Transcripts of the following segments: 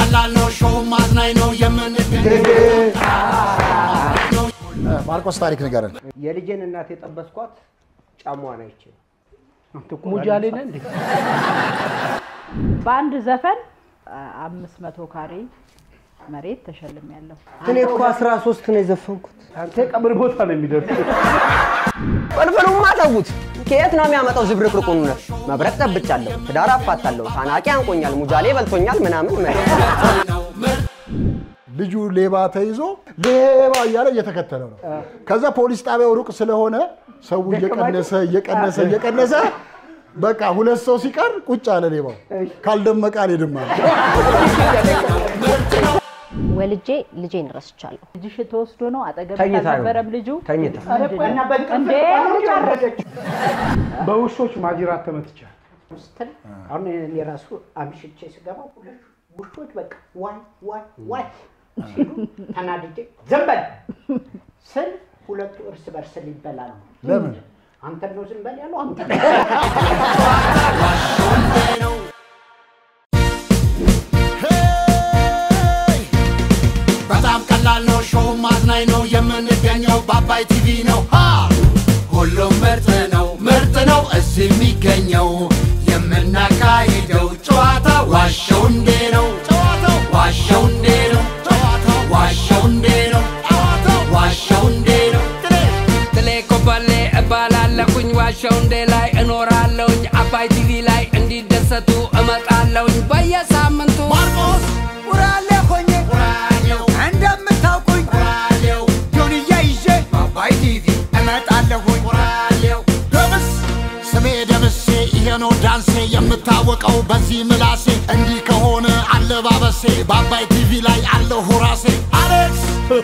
ቀላል ነው፣ ሾው ማዝናኝ ነው የምንገኘው ማርቆስ ታሪክ ንገረን። የልጄን እናት የጠበስኳት ጫሟን አይቼ ነው። ሙጃሌ ነህ እንዴ? በአንድ ዘፈን አምስት መቶ ካሬ መሬት ተሸልም ያለው እኔ እኮ አስራ ሶስት ነው የዘፈንኩት። አንተ ቀብር ቦታ ነው የሚደርስ። ፍልፍሉማ ተዉት። ከየት ነው የሚያመጣው ዝብርቅርቁን? እውነት መብረቅ ጠብቻለሁ፣ ትዳር አፋታለሁ፣ ታናቂ አንቆኛል፣ ሙጃሌ በልቶኛል ምናምን ምናምን። ልጁ ሌባ ተይዞ ሌባ እያለ እየተከተለው ነው። ከዛ ፖሊስ ጣቢያው ሩቅ ስለሆነ ሰው እየቀነሰ እየቀነሰ እየቀነሰ በቃ ሁለት ሰው ሲቀር ቁጭ አለ ሌባው። ካልደመቀ አልሄድም አለ። ወልጄ ልጄን ረስቻለሁ። ልጅሽ ተወስዶ ነው አጠገብ ተኝታ አልነበረም ልጁ ተኝታ እንዴ በውሾች ማጅራት ተመትቻል። ስትል አሁን እኔ ራሱ አምሽቼ ስገባ ሁለት ውሾች በቃ ዋይ ዋይ ዋይ ሲሉ ተናድጄ ዝም በል ስል ሁለቱ እርስ በርስ ሊበላሉ። ለምን? አንተን ነው ዝም በል ያለው አንተ በጣም ቀላል ነው፣ ሾው ማዝናኝ ነው የምንገኘው በአባይ ቲቪ ነው። ሃ! ሁሉም ምርጥ ነው ምርጥ ነው እዚህ የሚገኘው የምናካሂደው ጨዋታ ዋሸው እንዴ ነው ጨዋታው ዋሸው እንዴ ነው ጨዋታው ዋሸው እንዴ ነው ጨዋታው ዋሸው እንዴ ነው ትሌ ኮበሌ እባላለሁኝ ዋሸው እንዴ ላይ እኖራለሁኝ አባይ ቲቪ ላይ እንዲደሰቱ እመጣለሁኝ በየሳምንቱ ማርቆስ ውራሌ ሆኜ ራዲዮ እንደምታውቁኝ ራዲዮ ጆንያ ይዤ በአባይ ቲቪ እመጣለሁኝ ራዲዮ ደምስ ስሜ ደምሴ ይሄ ነው ዳንሴ የምታወቀው በዚህ ምላሴ እንዲህ ከሆነ አለባበሴ በአባይ ቲቪ ላይ አለሁ ራሴ አሌክስ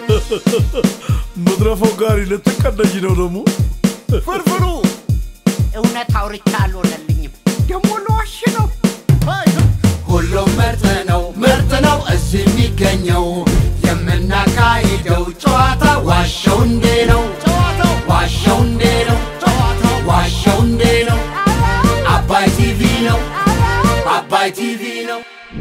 መድረፈው ጋሪ ልትቀደጅ ነው ደግሞ ፍርፍሩ እውነት አውርቻ አልሆነልኝም። ደግሞ ለዋሽ ነው ሁሉም ምርጥ ነው ምርጥ ነው እዚህ የሚገኘው የምናካሂደው ጨዋታ ዋሸው እንዴ ነው ጨዋታው ዋሸው እንዴ ነው ጨዋታው ዋሸው እንዴ ነው አባይ ቲቪ ነው አባይ ቲቪ ነው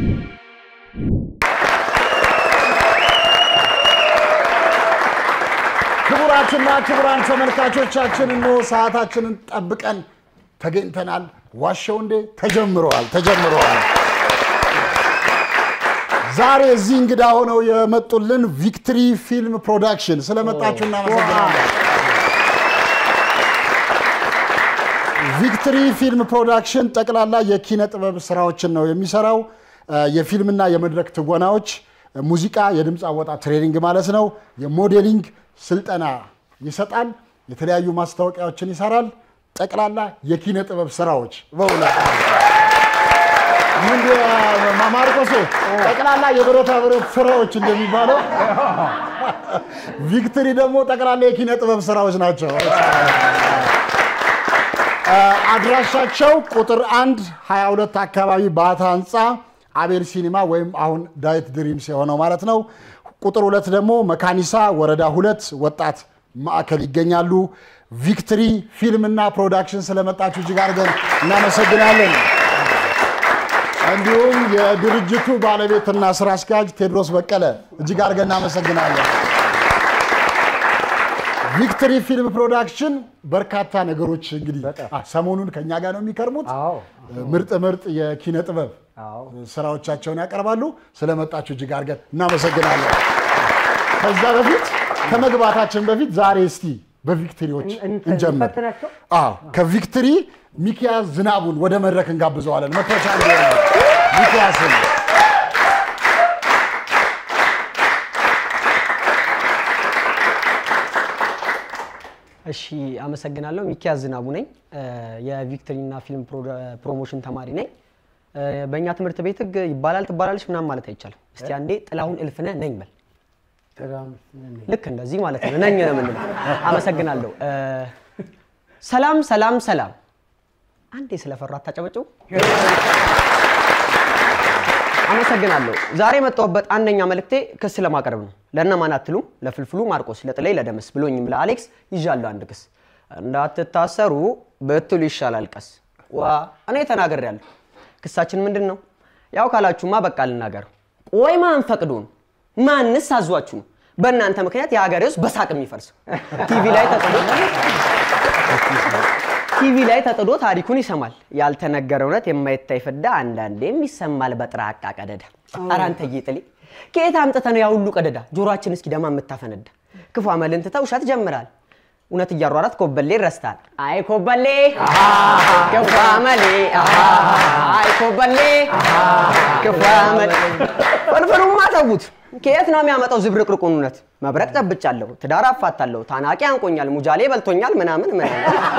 ክቡራትና ክቡራን ተመልካቾቻችን እነሆ ሰዓታችንን ጠብቀን ተገኝተናል። ዋሸው እንዴ ተጀምረዋል ተጀምረዋል። ዛሬ እዚህ እንግዳ ሆነው የመጡልን ቪክትሪ ፊልም ፕሮዳክሽን ስለመጣችሁ እናመሰግናለን። ቪክትሪ ፊልም ፕሮዳክሽን ጠቅላላ የኪነ ጥበብ ስራዎችን ነው የሚሰራው። እ፣ የፊልምና የመድረክ ትወናዎች፣ ሙዚቃ፣ የድምፅ አወጣት ትሬኒንግ ማለት ነው። የሞዴሊንግ ስልጠና ይሰጣል። የተለያዩ ማስታወቂያዎችን ይሰራል። ጠቅላላ የኪነ ጥበብ ስራዎች በእውነት ምንድ ማርቆሴ ጠቅላላ የብረታ ብረት ስራዎች እንደሚባለው ቪክትሪ ደግሞ ጠቅላላ የኪነ ጥበብ ስራዎች ናቸው። አድራሻቸው ቁጥር አንድ 22 አካባቢ ባታ ህንፃ አቤል ሲኒማ ወይም አሁን ዳዊት ድሪምስ የሆነው ማለት ነው። ቁጥር ሁለት ደግሞ መካኒሳ ወረዳ ሁለት ወጣት ማዕከል ይገኛሉ። ቪክትሪ ፊልምና ፕሮዳክሽን ስለመጣችሁ እጅግ አድርገን እናመሰግናለን። እንዲሁም የድርጅቱ ባለቤትና ስራ አስኪያጅ ቴድሮስ በቀለ እጅግ አድርገን እናመሰግናለን። ቪክትሪ ፊልም ፕሮዳክሽን በርካታ ነገሮች እንግዲህ አ፣ ሰሞኑን ከኛ ጋር ነው የሚከርሙት። አዎ ምርጥ ምርጥ የኪነ ጥበብ አዎ ስራዎቻቸውን ያቀርባሉ። ስለመጣችሁ እጅግ አድርገን እናመሰግናለን። ከዛ በፊት ከመግባታችን በፊት ዛሬ እስቲ በቪክትሪዎች እንትን እንጀምር። እንፈትናቸው? አዎ ከቪክትሪ ሚኪያስ ዝናቡን ወደ መድረክ እንጋብዘዋለን። መቶቻ ሚኪያስን እሺ አመሰግናለሁ። ሚኪያስ ዝናቡ ነኝ። የቪክትሪና ፊልም ፕሮሞሽን ተማሪ ነኝ። በእኛ ትምህርት ቤት ህግ ይባላል ትባላለች ምናምን ማለት አይቻልም። እስቲ አንዴ ጥላሁን እልፍነህ ነኝ በል። ልክ እንደዚህ ማለት ነው። ነኝ ነው የምንለው። አመሰግናለሁ። ሰላም ሰላም ሰላም። አንዴ ስለፈራ አታጨበጭቡ። አመሰግናለሁ። ዛሬ የመጣሁበት አንደኛ መልእክቴ ክስ ለማቅረብ ነው። ለእነማን አትሉም? ለፍልፍሉ ማርቆስ፣ ለጥላይ፣ ለደምስ ብሎኝም ለአሌክስ ይዣለሁ አንድ ክስ። እንዳትታሰሩ ብትሉ ይሻላል ቀስ። ዋ እኔ ተናግሬያለሁ። ክሳችን ምንድን ነው? ያው ካላችሁማ በቃ ልናገር። ወይ ማን ፈቅዶ ነው? ማንስ አዟችሁ ነው? በእናንተ ምክንያት የሀገሬ ውስጥ በሳቅ የሚፈርሰው ቲቪ ላይ ተጥዶ ቲቪ ላይ ተጥዶ ታሪኩን ይሰማል። ያልተነገረ እውነት የማይታይ ፍዳ አንዳንዴም ይሰማል በጥራቃ ቀደዳ። ኧረ አንተዬ ጥሌ ከየት አምጥተህ ነው ያ ሁሉ ቀደዳ ጆሮአችን እስኪ ደማ የምታፈነዳ? ክፉ አመልን ትተህ ውሸት ጀምራል። እውነት እያሯራት ኮበሌ ረስታል። አይ ኮበሌ ክፉ አመሌ አይ ኮበሌ ክፉ አመሌ ፍርፍሩማ ተዉት። ከየት ነው የሚያመጣው ዝብርቅርቁን እውነት? መብረቅ ጠብጫለሁ፣ ትዳር አፋታለሁ፣ ታናቂ አንቆኛል፣ ሙጃሌ በልቶኛል ምናምን ምናምን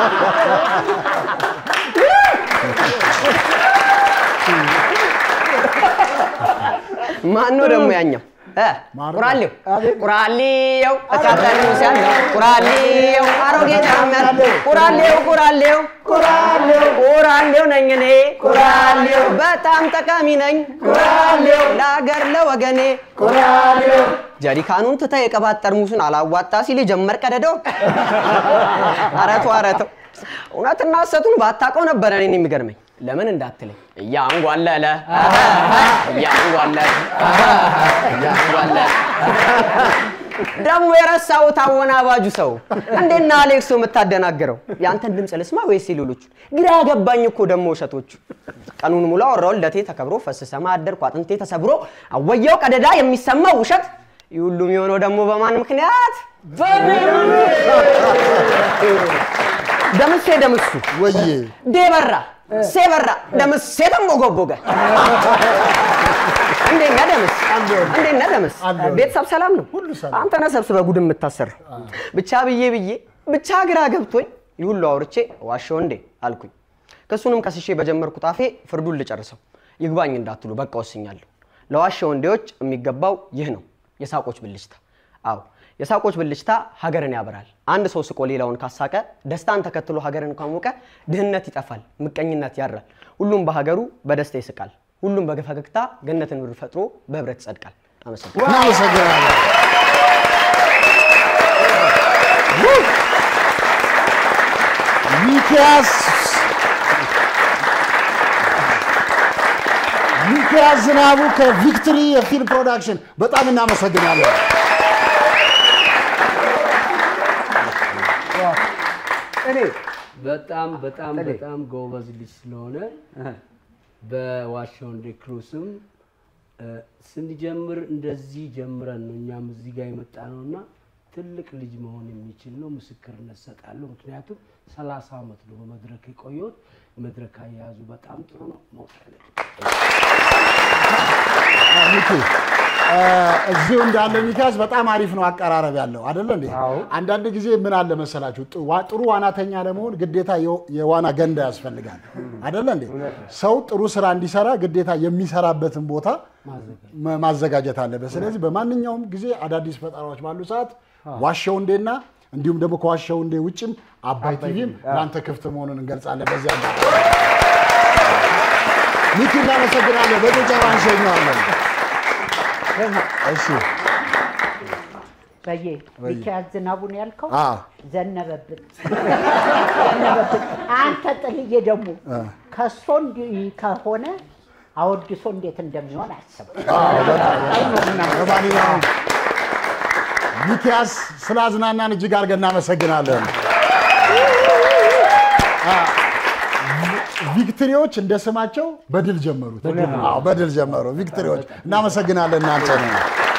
ማን ነው ደግሞ ያኛው? እ? ቁራሌው ቁራሌው እሳጠርሙስ ያለው ቁራሌው አሮጌ ጫማ ያለው ቁራሌው ቁራሌው ቁራሌው ቁራሌው ነኝ እኔ ቁራሌው በጣም ጠቃሚ ነኝ ቁራሌው ለአገር ለወገኔ ቁራሌው ጀሪካኑን ትተህ የቅባት ጠርሙሱን አላዋጣ ሲል የጀመር ቀደደው አረቱ አረተው እውነትና ሐሰቱን ባታውቀው ነበረ እኔን የሚገርመኝ ለምን እንዳትለኝ እያንጓለለ እያንጓለለ እያንጓለለ ደግሞ የረሳሁት አወናባጁ ሰው እንዴና አሌክሶ የምታደናግረው የአንተን ድምፅ ልስማ ወይስ የሌሎቹ? ግራ ገባኝ እኮ ደግሞ ውሸቶቹ። ቀኑን ሙሉ አወራው ልደቴ ተከብሮ ፈስሰማ አደርኩ አጥንቴ ተሰብሮ አወየው ቀደዳ የሚሰማው ውሸት ይህ ሁሉም የሆነው ደግሞ በማን ምክንያት? ደምሴ ደምሱ ወዬ ዴበራ ሴበራ ደምሴ ተሞጎጎገ እንዴት ነህ ደምስ? እንዴት ነህ ደምስ? ቤተሰብ ሰላም ነው? አንተ ነህ ሰብስበህ ጉድ የምታሰራው። ብቻ ብዬ ብዬ ብቻ ግራ ገብቶኝ ይህ ሁሉ አውርቼ ዋሸው እንዴ አልኩኝ። ክሱንም ከስሼ በጀመርኩት አፌ ፍርዱን ልጨርሰው። ይግባኝ እንዳትሉ በቃ ወስኛለሁ። ለዋሸው እንዴዎች የሚገባው ይህ ነው፣ የሳቆች ብልጭታ። አዎ የሳቆች ብልጭታ ሀገርን ያበራል። አንድ ሰው ስቆ ሌላውን ካሳቀ፣ ደስታን ተከትሎ ሀገርን ካሞቀ፣ ድህነት ይጠፋል፣ ምቀኝነት ያራል። ሁሉም በሀገሩ በደስታ ይስቃል። ሁሉም በፈገግታ ገነትን ምድር ፈጥሮ በህብረት ይጸድቃል። አመሰግናለሁ። እናመሰግናለን። ሚኪያስ ሚኪያስ ዝናቡ ከቪክትሪ የፊልም ፕሮዳክሽን በጣም እናመሰግናለን። እኔ በጣም በጣም በጣም ጎበዝ ልጅ ስለሆነ በዋሻው እንደ ክሩስም ስንጀምር እንደዚህ ጀምረን ነው እኛም እዚህ ጋር የመጣ ነው እና ትልቅ ልጅ መሆን የሚችል ነው። ምስክርነት ሰጣለሁ። ምክንያቱም ሰላሳ ዓመት ነው በመድረክ የቆየሁት። መድረክ አያያዙ በጣም ጥሩ ነው። መውጣት ሚኪ እ፣ እዚሁ እንዳለ ሚኪያስ በጣም አሪፍ ነው አቀራረብ ያለው አይደለ እንዴ? አንዳንድ ጊዜ ምን አለ መሰላችሁ ጥ- ዋ- ጥሩ ዋናተኛ ለመሆን ግዴታ የው- የዋና ገንዳ ያስፈልጋል አይደለ እንዴ? ሰው ጥሩ ስራ እንዲሰራ ግዴታ የሚሰራበትን ቦታ መ- ማዘጋጀት አለበት። ስለዚህ በማንኛውም ጊዜ አዳዲስ ፈጠራዎች ባሉ ሰዓት ዋሻው እንዴና እንዲሁም ደግሞ ከዋሻው እንዴ ውጭም አባይ ቲቪም ለአንተ ክፍት መሆኑን እንገልጻለን። በዚህ አጋጣሚ ሚኪ እናመሰግናለን። በጭብጨባ እንሸኘዋለን። እሺ በየ ሚኪያስ ዝናቡን ያልከው አ ዘነበብን ዘነበብን። አንተ ጥልዬ ደግሞ ከሶ እንዲህ ከሆነ አወድሶ እንዴት እንደሚሆን አስብ። ለማንኛውም ሚኪያስ ስላዝናናን እጅግ አድርገን እናመሰግናለን። አ፣ ቪክትሪዎች እንደ ስማቸው በድል ጀመሩት። አዎ በድል ጀመሩ ቪክትሪዎች። እናመሰግናለን እናንተ ነው።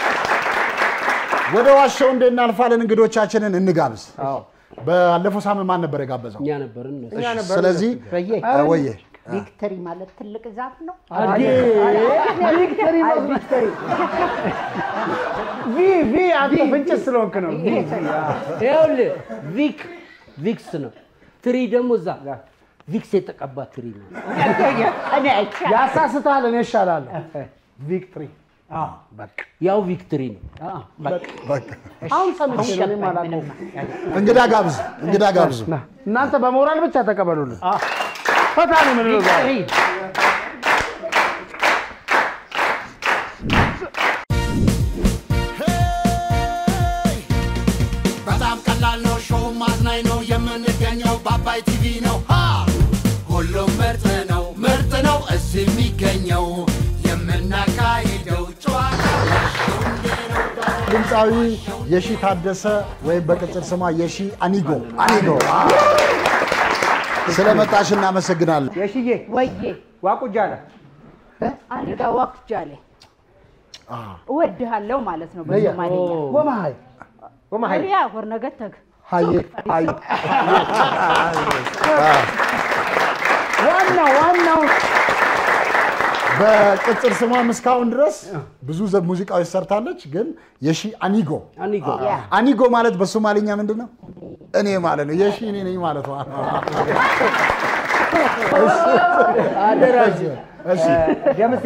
ወደ ዋሻው እንዴ እናልፋለን። እንግዶቻችንን እንጋብዝ። ባለፈው ሳምንት ማን ነበር የጋበዘው? እኛ ነበርን እነሱ። እሺ፣ ስለዚህ በየ አ፣ ወየ ቪክተሪ ማለት ትልቅ ዛፍ ነው። ቪክተሪ ነው ቪክተሪ ቪ ቪ አንተ ፍንጭት ስለሆንክ ነው ቪ ይኸውልህ ቪክ ቪክስ ነው። ትሪ ደግሞ እዛ ቪክስ የተቀባ ትሪ ነው። እኔ አይቻልም። ያሳስታል። እኔ እሻላለሁ። ቪክትሪ ያው ቪክትሪ ነው። አሁን ሰምቼ ነው እኔም አላውቀውም። እንግዳ ጋብዝ፣ እንግዳ ጋብዙ። ና፣ እናንተ በሞራል ብቻ ተቀበሉልን። ፈታ ነው የምንለው ዛሬ። በጣም ቀላል ነው። ሾው ማዝናኝ ነው። የምንገኘው በአባይ ቲቪ ነው። ሃ! ሁሉም ምርጥ ነው፣ ምርጥ ነው እዚህ የሚገኘው የምናካሂደው ጨዋታ ድምፃዊ የሺ ታደሰ ወይም በቅጽል ስሟ የሺ አኒጎ አኒጎ ስለመጣሽ እናመሰግናለን። የሽዬ ወዬ ዋቁጃለ አኒጋ ዋኩጃሌ እወድሃለሁ ማለት ነው በሶማሌኛ ወማሃይ ወማሃይ ሪያ ወርነገተግ ሀዬ ሀዬ ዋናው ዋናው በቅጽል ስሟም እስካሁን ድረስ ብዙ ዘ- ሙዚቃዎች ሰርታለች። ግን የሺ አኒጎ አኒጎ አኒጎ ማለት በሶማሊኛ ምንድን ነው? እኔ ማለት ነው። የሺ እኔ ነኝ ማለት ነው። አደራጅ እሺ ደምሴ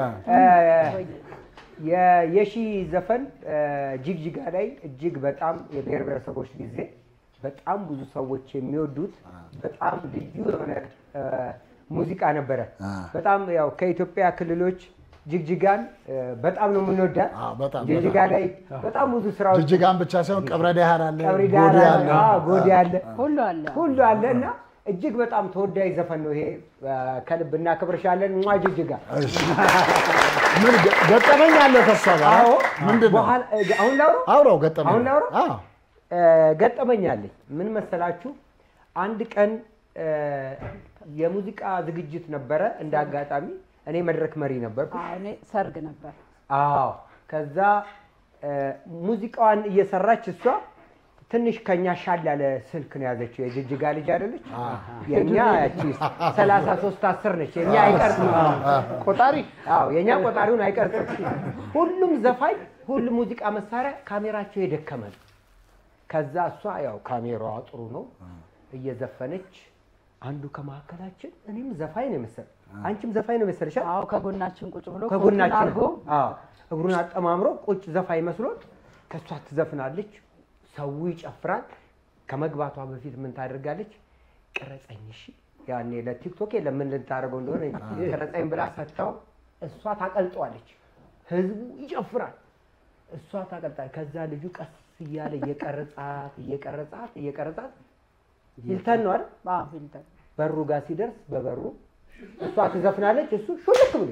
የሺ ዘፈን እ፣ ጅግጅጋ ላይ እጅግ በጣም የብሔር ብሔረሰቦች ጊዜ በጣም ብዙ ሰዎች የሚወዱት በጣም ልዩ የሆነ እ፣ ሙዚቃ ነበረ። በጣም ያው ከኢትዮጵያ ክልሎች ጅግጅጋን እ፣ በጣም ነው የምንወዳት። በጣም ጅግጅጋ ላይ በጣም ብዙ ስራዎች ጅጅጋን ብቻ ሳይሆን ቀብረ ዳህር አለ፣ ቀብሪ ጎዴ ዳር አለ። አለ፣ ጎዴ አለ፣ ሁሉ አለ ሁሉ አለ እና እጅግ በጣም ተወዳጅ ዘፈን ነው ይሄ። እ፣ ከልብ እናከብርሻለን ሟ ጅግጅጋ ምን ገ- ገጠመኝ አለ ከሷ ጋር? አዎ ምንድን ነው? በኋላ አሁን ላውራ አውራው ገጠመኝ አሁን ላውራ አዎ። እ፣ ገጠመኝ አለኝ። ምን መሰላችሁ? አንድ ቀን እ፣ የሙዚቃ ዝግጅት ነበረ። እንደ አጋጣሚ እኔ መድረክ መሪ ነበርኩ። አዎ፣ እኔ ሰርግ ነበር አዎ። ከዛ እ፣ ሙዚቃዋን እየሰራች እሷ ትንሽ ከኛ ሻል ያለ ስልክ ነው ያዘችው። የጅጅጋ ልጅ አይደለች? የእኛ ያቺ ሰላሳ ሶስት አስር ነች። የእኛ አይቀርጽም ቆጣሪ አዎ የእኛ ቆጣሪውን አይቀርጽም። ሁሉም ዘፋኝ፣ ሁሉም ሙዚቃ መሳሪያ ካሜራቸው የደከመ ነው። ከዛ እሷ ያው ካሜራዋ ጥሩ ነው እየዘፈነች አንዱ ከመካከላችን እኔም ዘፋኝ ነው የመሰል አንቺም ዘፋኝ ነው መሰልሻል። አዎ ከጎናችን ቁጭ ብሎ ከጎናችን አድርጎ አዎ እግሩን አጠማምሮ ቁጭ ዘፋኝ መስሎት ከእሷ ትዘፍናለች። ሰው ይጨፍራል። ከመግባቷ በፊት ምን ታደርጋለች? ቅረጸኝ እሺ። ያኔ ለቲክቶክ የለም ምን ልታደርገው እንደሆነ ቅረጸኝ ብላ ሰጥታው እሷ ታቀልጠዋለች። ህዝቡ ይጨፍራል፣ እሷ ታቀልጣለች። ከዛ ልጁ ቀስ እያለ እየቀረጻት እየቀረጻት እየቀረጻት ሂልተን ነው አይደል? አዎ ፊልተር በሩ ጋር ሲደርስ በበሩ እሷ ትዘፍናለች፣ እሱ ሹልክ ብሎ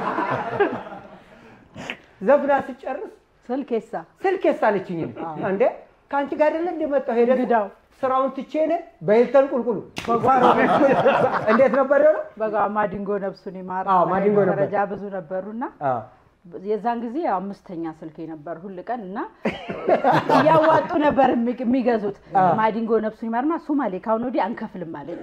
ዘፍና ስጨርስ ስልኬሳ ስልክ የሳለችኝ እንዴ ከአንቺ ጋር አይደለ እንደመጣሁ ሄደ ግዳው ስራውን ትቼ ነ በሂልተን ቁልቁሉ እንዴት ነበር የሆነው? በጋ ማዲንጎ ነፍሱን ይማር አዎ፣ ማዲንጎ ነበር። ደረጃ ብዙ ነበሩና የዛን ጊዜ አምስተኛ ስልኬ ነበር ሁል ቀን እና እያዋጡ ነበር የሚ- የሚገዙት። ማዲንጎ ነፍሱን ይማርማ ሶማሌ ካሁን ወዲህ አንከፍልም አለኝ።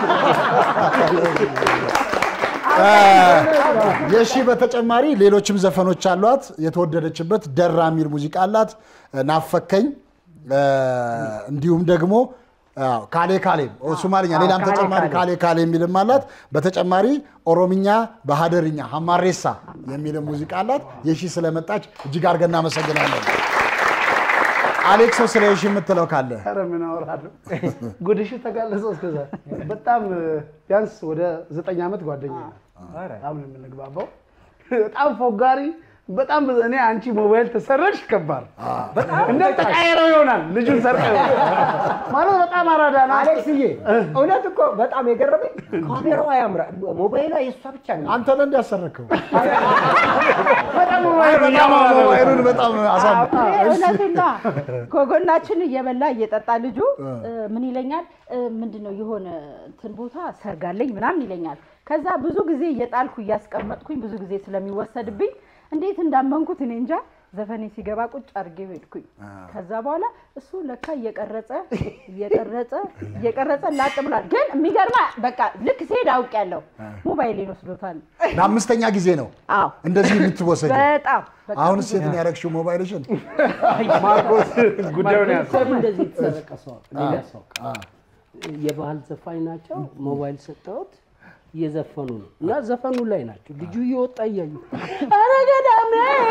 የሺ በተጨማሪ ሌሎችም ዘፈኖች አሏት። የተወደደችበት ደራ የሚል ሙዚቃ አላት፣ ናፈከኝ፣ እንዲሁም ደግሞ አዎ፣ ካሌ ካሌ ሶማሊኛ፣ ሌላም ካሌ ተጨማሪ ካሌ። ካሌ ካሌ የሚልም አላት። በተጨማሪ ኦሮምኛ፣ በሀደርኛ ሀማሬሳ የሚልም ሙዚቃ አላት። የሺ ስለመጣች እጅግ አድርገን እናመሰግናለን። አሌክሶ ስለ የሺ የምትለው ካለ ኧረ ምን አወራለሁ? ጉድሽ ተጋለጸ። እስከዛ በጣም ቢያንስ ወደ ዘጠኝ ዓመት ጓደኛ በጣም ነው የምንግባባው። በጣም ፎጋሪ በጣም እኔ አንቺ ሞባይል ተሰረሽ ከባድ እንደ ተቃየረው ይሆናል ልጁን ሰርቀ ማለት በጣም አራዳ ነው። አሌክስዬ እውነት እኮ በጣም የገረመኝ ካሜራዋ ያምራል። ሞባይሏ የእሷ ብቻ ነው። አንተ ነህ እንዲያሰረከው በጣም ሞባይሉ እያማረ ነው። ሞባይሉን በጣም አሳም እውነቱና ከጎናችን እየበላ እየጠጣ ልጁ እ፣ ምን ይለኛል እ፣ ምንድነው የሆነ እንትን ቦታ ሰርጋለኝ ምናምን ይለኛል። ከዛ ብዙ ጊዜ እየጣልኩ እያስቀመጥኩኝ ብዙ ጊዜ ስለሚወሰድብኝ እንዴት እንዳመንኩት እኔ እንጃ። ዘፈኔ ሲገባ ቁጭ አድርጌ ሄድኩኝ። ከዛ በኋላ እሱ ለካ እየቀረጸ እየቀረጸ እየቀረጸ ላጥ ብሏል። ግን የሚገርማ በቃ ልክ ሲሄድ አውቄያለሁ። ሞባይሌን ወስዶታል። ለአምስተኛ ጊዜ ነው አዎ እንደዚህ የምትወሰድ። በጣም በጣም አሁን ሴት ነው ያደረግሽው ሞባይልሽን። ማርቆስ ጉዳዩን ያዝ። ሰው እንደዚህ የተሰረቀ ሰው ሌላ ሰው የባህል ዘፋኝ ናቸው። ሞባይል ሰጠሁት እየዘፈኑ ነው እና ዘፈኑ ላይ ናቸው። ልጁ እየወጣ እያዩ ኧረ ገዳሜ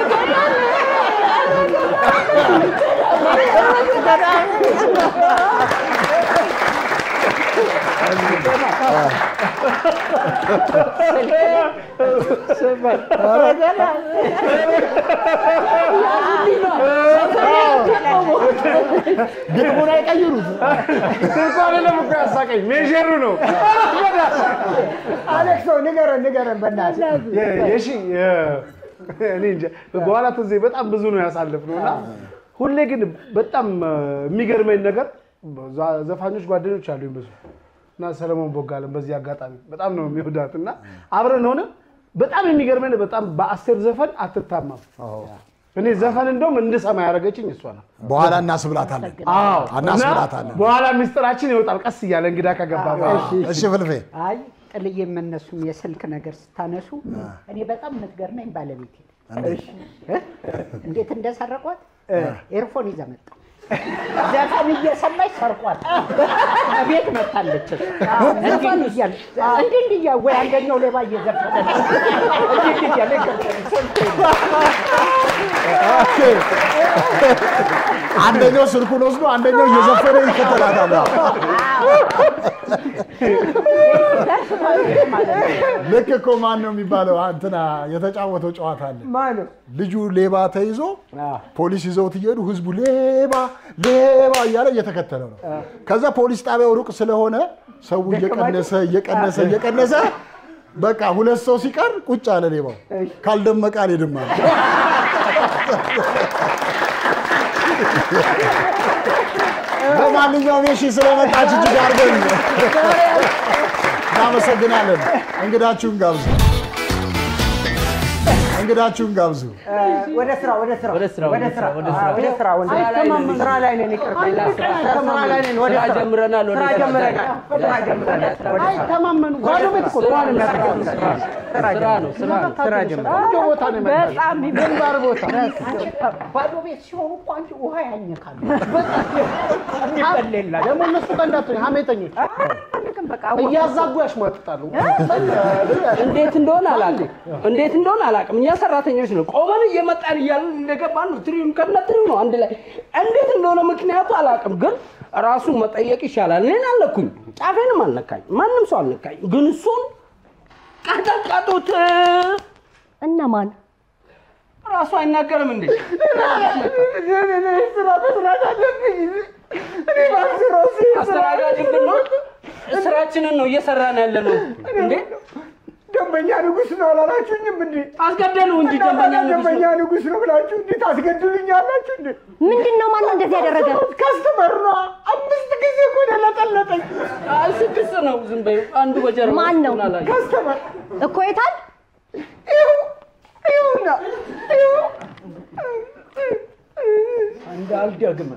ግጥሙን አይቀይሩት። ስልኩ አይደለም እኮ ያሳቀኝ ሜዥሩ ነው። አሌክሶ ንገረን ንገረን በእናትህ የ- የሺ የ- እኔ እንጃ በኋላ ትዝ በጣም ብዙ ነው ያሳለፍነው እና ሁሌ ግን በጣም እ፣ የሚገርመኝ ነገር ዛ- ዘፋኞች ጓደኞች አሉኝ ብዙ እና ሰለሞን ቦጋለን በዚህ አጋጣሚ በጣም ነው የሚወዳት እና አብረን ሆነ በጣም የሚገርመኝ በጣም በአስቴር ዘፈን አትታማም። እኔ ዘፈን እንደውም እንድሰማ ያደረገችኝ እሷ ነው። በኋላ እናስብላታለን። አዎ እናስብላታለን። እና በኋላ ሚስጥራችን ይወጣል ቀስ እያለ እንግዳ ከገባ በኋላ። እሺ ፍልፌ አይ ጥልዬ የምነሱም የስልክ ነገር ስታነሱ እኔ በጣም የምትገርመኝ ባለቤቴ እንዴት? እ? እንዴት እንደሰረቋት ኤርፎን ይዛ መጣ ዘፈን እየሰማች ሰርቋት ቤት መታለች ዘፈን እያለ እንዲህ እንዲህ እያ ወይ አንደኛው ሌባ እየዘፈነ ነው። እንዲህ እንዲህ እያለ ይገባል። አንደኛው ስልኩን ወስዶ አንደኛው እየዘፈነ ይከተላታል። ልክ እኮ ማን ነው የሚባለው እንትና የተጫወተው ጨዋታ አለ። ማነው? ልጁ ሌባ ተይዞ ፖሊስ ይዘውት እየሄዱ ህዝቡ ሌባ ሌባ እያለ እየተከተለው ነው። ከዛ ፖሊስ ጣቢያው ሩቅ ስለሆነ ሰው እየቀነሰ እየቀነሰ እየቀነሰ በቃ ሁለት ሰው ሲቀር ቁጭ አለ ሌባው። ካልደመቀ አልሄድም አለ። በማንኛውም የሺ ስለመጣች እጅግ አድርገን እናመሰግናለን። እንግዳችሁን ጋብዙ፣ እንግዳችሁን ጋብዙ። ወደ ስራ ወደ ስራ ወደ ስራ ወደ ስራ ወደ ስራ ወደ ስራ ወደ አይተማመኑ። ስራ ላይ ነን። ይቅርታ ስራ ላይ ነን። ወደ ስራ ስራ ጀምረናል፣ ወደ ስራ ስራ ጀምረናል። ስራ ጀምረናል። ወደ ስራ አይተማመኑ ባዶ ቤት እኮ ስራ ጠዋት ነው፣ የሚያደርገው ስራ ነው፣ ስራ ነው፣ ስራ ነው። ስራ ጀምረናል። ቆንጆ ቦታ ነው የመጣው። በጣም ግንባር ቦታ አንቺ ባዶ ቤት ሲሆኑ እኮ አንቺ ውሃ ያኝካሉ። የሚበላ ደግሞ እነሱ ጋር እንዳትሆኝ ሀሜተኞች አልፈልግም። በቃ እያዛጉ ያሽሟጥጣሉ። እንዴት እንደሆነ አላውቅም፣ እንዴት እንደሆነ አላውቅም። እኛ ሰራተኞች ነው ቆመን እየመጣን እያለን እንደገባን ነው ትሪውን ከነ ትሪው ነው አንድ ላይ እንዴት እንደሆነ ምክንያቱ አላውቅም፣ ግን ራሱ መጠየቅ ይሻላል። እኔን አልነኩኝ፣ ጫፌንም አልነካኝ፣ ማንም ሰው አልነካኝ፣ ግን እሱን ቀጠቀጡት። እነማን? ራሱ አይናገርም እንዴ? ስራ መስራት አለብኝ። እኔ ባስሮ አስተናጋጅ ብንሆን ስራችንን ነው እየሰራን ያለ ነው እንዴ? ደንበኛ ንጉስ ነው አላላችሁኝም እንዴ? አስገደሉ እንጂ ደንበኛ ንጉስ ነው። ደንበኛ ንጉስ ነው ብላችሁ እንዴት አስገድሉኛላችሁ እንዴ? ምንድን ነው? ማን ነው እንደዚህ ያደረገ? ከስተመር ነው። አምስት ጊዜ እኮ ነው ለጠለጠኝ። አይ ስድስት ነው። ዝም በይው። አንዱ በጀርባ ማን ነው? እሱን አላየሁም። ከስተመር እኮ የታል? ይኸው ይኸውና ይኸው እንዳልደግምህ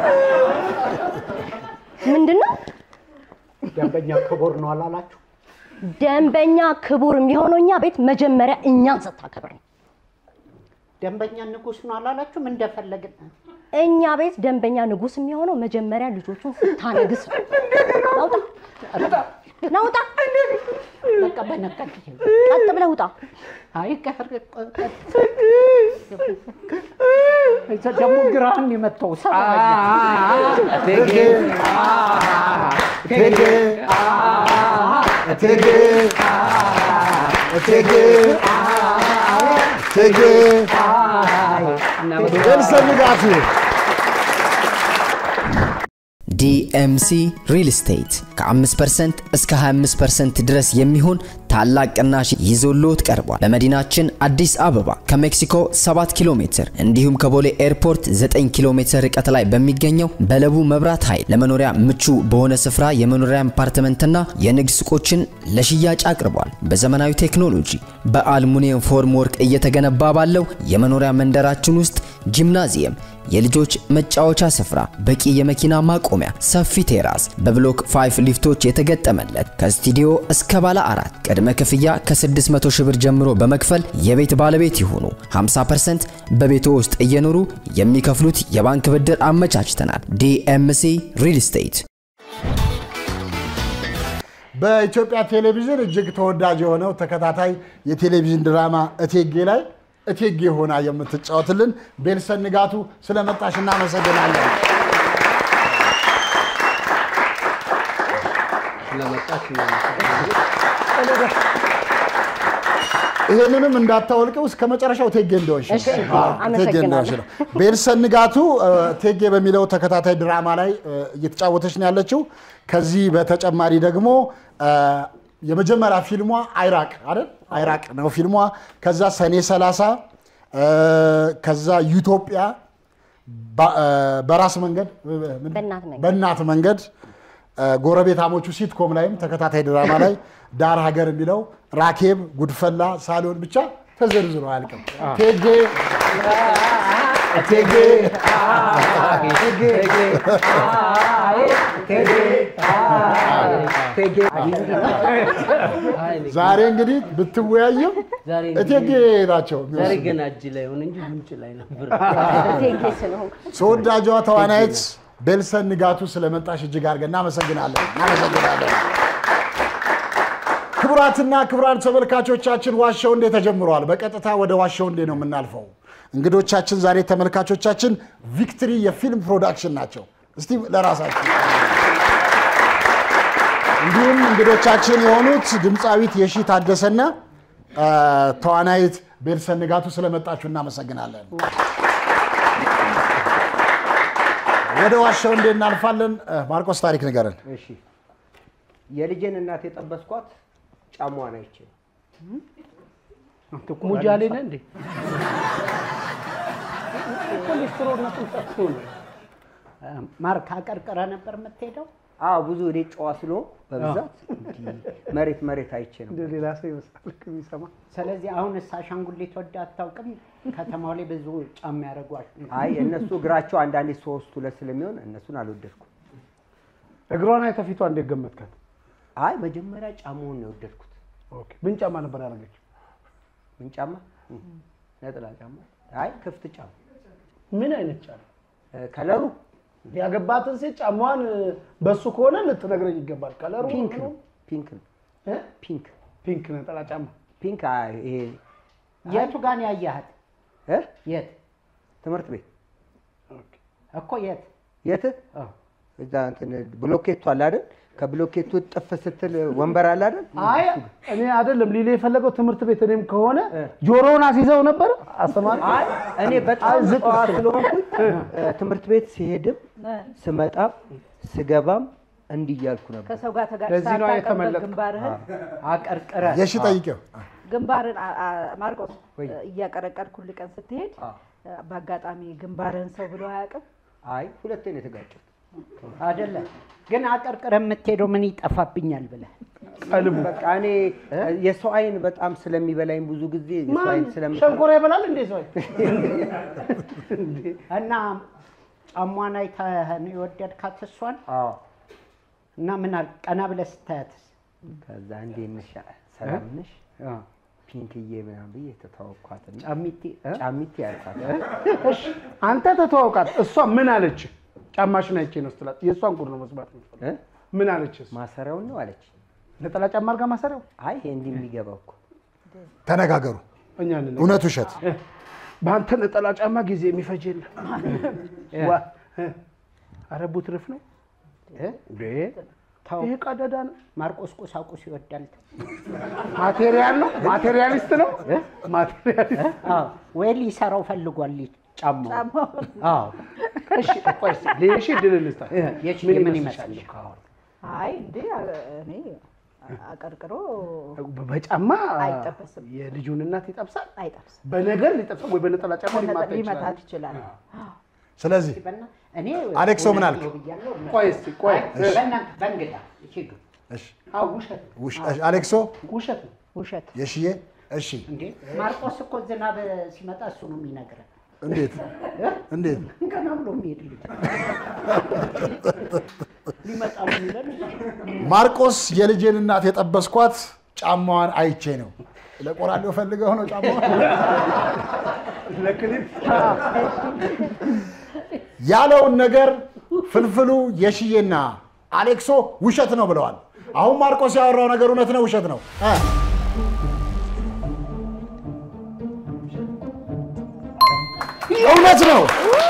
ምንድን ነው? ደንበኛ ክቡር ነው አላላችሁ? ደንበኛ ክቡር የሚሆነው እኛ ቤት መጀመሪያ እኛን ስታከብር ነው። ደንበኛ ንጉስ ነው አላላችሁም? እንደፈለግን እኛ ቤት ደንበኛ ንጉስ የሚሆነው መጀመሪያ ልጆቹን ስታነግስ ነው። ናውጣ ናውጣ፣ በቃ በነቀት ቀጥ ብለህ ውጣ። አይ ቀር ደግሞ ግራህን የመታው ሰራኛ እቴጌ እቴጌ እቴጌ እቴጌ እቴጌ ኤልሰን ንጋቱ ዲኤምሲ ሪል ስቴት ከ5% እስከ 25% ድረስ የሚሆን ታላቅ ቅናሽ ይዞልዎት ቀርቧል። በመዲናችን አዲስ አበባ ከሜክሲኮ 7 ኪሎ ሜትር እንዲሁም ከቦሌ ኤርፖርት 9 ኪሎ ሜትር ርቀት ላይ በሚገኘው በለቡ መብራት ኃይል ለመኖሪያ ምቹ በሆነ ስፍራ የመኖሪያ አፓርትመንትና የንግድ ሱቆችን ለሽያጭ አቅርቧል። በዘመናዊ ቴክኖሎጂ በአልሙኒየም ፎርም ወርክ እየተገነባ ባለው የመኖሪያ መንደራችን ውስጥ ጂምናዚየም የልጆች መጫወቻ ስፍራ፣ በቂ የመኪና ማቆሚያ፣ ሰፊ ቴራስ፣ በብሎክ 5 ሊፍቶች የተገጠመለት ከስቱዲዮ እስከ ባለ አራት ቅድመ ክፍያ ከ600 ሺህ ብር ጀምሮ በመክፈል የቤት ባለቤት ይሁኑ። 50% በቤቶ ውስጥ እየኖሩ የሚከፍሉት የባንክ ብድር አመቻችተናል። ዲኤምሲ ሪል ስቴት በኢትዮጵያ ቴሌቪዥን እጅግ ተወዳጅ የሆነው ተከታታይ የቴሌቪዥን ድራማ እቴጌ ላይ እቴጌ ሆና የምትጫወትልን ቤልሰን ንጋቱ ስለመጣሽ እናመሰግናለን። ስለመጣች ይህንንም እንዳታወልቀው እስከ መጨረሻው እቴጌ እንደሆንሽ ነው። እሺ፣ አዎ፣ እቴጌ እንደሆንሽ አመሰግናለሁ። ነው። ቤልሰን ንጋቱ እ፣ እቴጌ በሚለው ተከታታይ ድራማ ላይ እ፣ እየተጫወተች ነው ያለችው። ከዚህ በተጨማሪ ደግሞ እ፣ የመጀመሪያ ፊልሟ አይራቅ አይደል? አይራቅ ነው ፊልሟ። ከዛ ሰኔ 30 እ፣ ከዛ ዩቶጵያ ባ- እ፣ በራስ መንገድ እ፣ ምን- በእናት መንገድ በእናት መንገድ እ፣ ጎረቤታሞቹ ሲትኮም ላይም ተከታታይ ድራማ ላይ ዳር ሀገር የሚለው ራኬብ፣ ጉድፈላ፣ ሳሎን ብቻ ተዘርዝሮ አያልቅም። ቴጌ ቴጌ ዛሬ እንግዲህ ብትወያይም እቴጌ ናቸው ዛሬ የሚወስኑት። ገና እጅ ላይ ሆነ እንጂ ጉንጭ ላይ ነበር። እቴጌ ስለሆንኩ ተወዳጇ ተዋናይት ቤልሰን ንጋቱ ስለመጣሽ እጅግ አድርገን እናመሰግናለን እናመሰግናለን። ክቡራትና ክቡራን ተመልካቾቻችን ዋሻው እንዴ ተጀምረዋል። በቀጥታ ወደ ዋሻው እንዴ ነው የምናልፈው። እንግዶቻችን ዛሬ ተመልካቾቻችን ቪክትሪ የፊልም ፕሮዳክሽን ናቸው። እስቲ ለራሳችን እንዲሁም እንግዶቻችን የሆኑት ድምፃዊት የሺ ታደሰና አ፣ ተዋናይት ቤልሰን ንጋቱ ስለመጣችሁ እናመሰግናለን። ወደ ዋሻው እንዴ እናልፋለን። አ፣ ማርቆስ ታሪክ ንገረን። እሺ የልጄን እናት የጠበስኳት ጫሟን አይቼ ነው። ሙጃሌ ነህ እንዴ? ኮሌስትሮልነቱን ጠጥቶ ነው። ማርክ አቀርቅረ ነበር የምትሄደው? አዎ ብዙ እኔ ጨዋ ስለሆንኩ በብዛት እንዲህ መሬት መሬት አይቼ ነው። እንደ ሌላ ሰው ይመስላል ልክ የሚሰማ ስለዚህ አሁን እሳ አሻንጉሊት ወደ አታውቅም? ከተማው ላይ ብዙ ጫማ ያደረጉ አይ እነሱ እግራቸው አንዳንዴ ሶስት ሁለት ስለሚሆን እነሱን አልወደድኩም። እግሯን አይተህ ፊቷ እንዴት ገመትካት? አይ መጀመሪያ ጫማውን ነው የወደድኩት። ኦኬ፣ ምን ጫማ ነበር ያደረገችው? ምን ጫማ? ነጠላ ጫማ። አይ ክፍት ጫማ። ምን አይነት ጫማ? ከለሩ ያገባትን ሴት ጫማዋን በሱ ከሆነ ልትነግረኝ ይገባል። ከለሩ ፒንክ ምኑ? ነው። ፒንክ ነው። እ? ፒንክ ፒንክ ነጠላ ጫማ። ፒንክ አይ፣ ይሄ የቱ ጋር ነው ያያሃት? እ? የት ትምህርት ቤት እኮ የት? የት? እዛ እንትን ብሎኬቱ አለ አይደል? ከብሎኬቱ ጥፍ ስትል ወንበር አለ አይደል? አይ እኔ አይደለም ሊሌ የፈለገው ትምህርት ቤት እኔም ከሆነ ጆሮውን አስይዘው ነበር አስተማሪ። አይ እኔ በጣም ጨዋ ስለሆንኩኝ እ፣ ትምህርት ቤት ሲሄድም ስመጣም ስገባም እንዲህ እያልኩ ነበር። ከሰው ጋር ለዚህ ነው ተጋጭተህ የተመለጥከው። ግንባርህን አቀርቅረ የሺ ጠይቄው ግንባርን አ- አ- ማርቆስ እያቀረቀርክ ሁል ቀን ስትሄድ በአጋጣሚ ግንባርህን ሰው ብሎ አያውቅም? አይ ሁለቴ ነው የተጋጨሁት። አይደለ ግን አቀርቅረ የምትሄደው ምን ይጠፋብኛል ብለህ ቀልቡ በቃ እኔ የሰው አይን በጣም ስለሚበላኝ ብዙ ጊዜ የሰው ማን አይን ስለሚ ሸንኮራ ይበላል እንዴ ሰው? እና ጫሟን አይተህ ነው የወደድካት እሷን? አዎ እና ምን አል ቀና ብለህ ስታያትስ? ከዛ እንዴት ነሽ ሰላም ነሽ ፒንክዬ ምናምን ብዬ ተተዋወቅኳትና ጫሚቲ እ? ጫሚቲ ያልኳት እሺ አንተ ተተዋውቃት፣ እሷ ምን አለች? ጫማሽን አይቼ ነው ስትላት፣ የእሷን ጉድ ነው መስማት የምፈልገው። እ? ምን አለች? እሷ? ማሰሪያውን ነው አለች። ነጠላ ጫማ አድርጋ ማሰሪያው አይ ይሄ እንዲህ የሚገባው እኮ ተነጋገሩ። እኛ እንነጋገር። እውነት ውሸት? በአንተ ነጠላ ጫማ ጊዜ የሚፈጅ የለም። ዋ፣ እ፣ ኧረ ቡትርፍ ነው እ? ተው ይሄ ቀደዳ ነው። ማርቆስ ቁሳቁስ ይወዳል። ማቴሪያል ነው። ማቴሪያሊስት ነው። ማቴሪያሊስት አዎ ወይ ሊሰራው ፈልጓል ጫማው። ጫማውን አዎ እሺ፣ ቆይ እስኪ ለየሺ ድል እንስጣት። የሺ ምን ምን ይመስልሻል? ይመስልሽ? አይ እንዴ አ- እኔ አቀርቅሮ በጫማ አይጠበስም። የልጁን እናት ይጠብሳል። አይጠብስም። በነገር ሊጠብሳል ወይ በነጠላ ጫማ ሊማታ ሊመታት ይችላል። ይችላል። ስለዚህ በና- እኔ አሌክሶ ምን አልክ? ብያለሁ። ቆይ እስኪ ቆይ አይ፣ በእናንተ በእንግዳ ሂዱ። እሺ፣ አዎ፣ ውሸት ነው። ውሽ- እሺ፣ አሌክሶ ውሸት ነው። ውሸት የሽዬ እሺ፣ እንዴ ማርቆስ እኮ ዝናብ ሲመጣ እሱ ነው የሚነግረን። እንዴት እንዴት ገና ብሎ የሚሄድ ልጅ ሊመጣ ነው የሚለን ማርቆስ የልጄን እናት የጠበስኳት ጫማዋን አይቼ ነው። ለቆራሌው ፈልገው ነው ጫማዋን ለክሊፕ ያለውን ነገር ፍልፍሉ የሽዬና አሌክሶ ውሸት ነው ብለዋል። አሁን ማርቆስ ያወራው ነገር እውነት ነው ውሸት ነው? እ? እውነት ነው።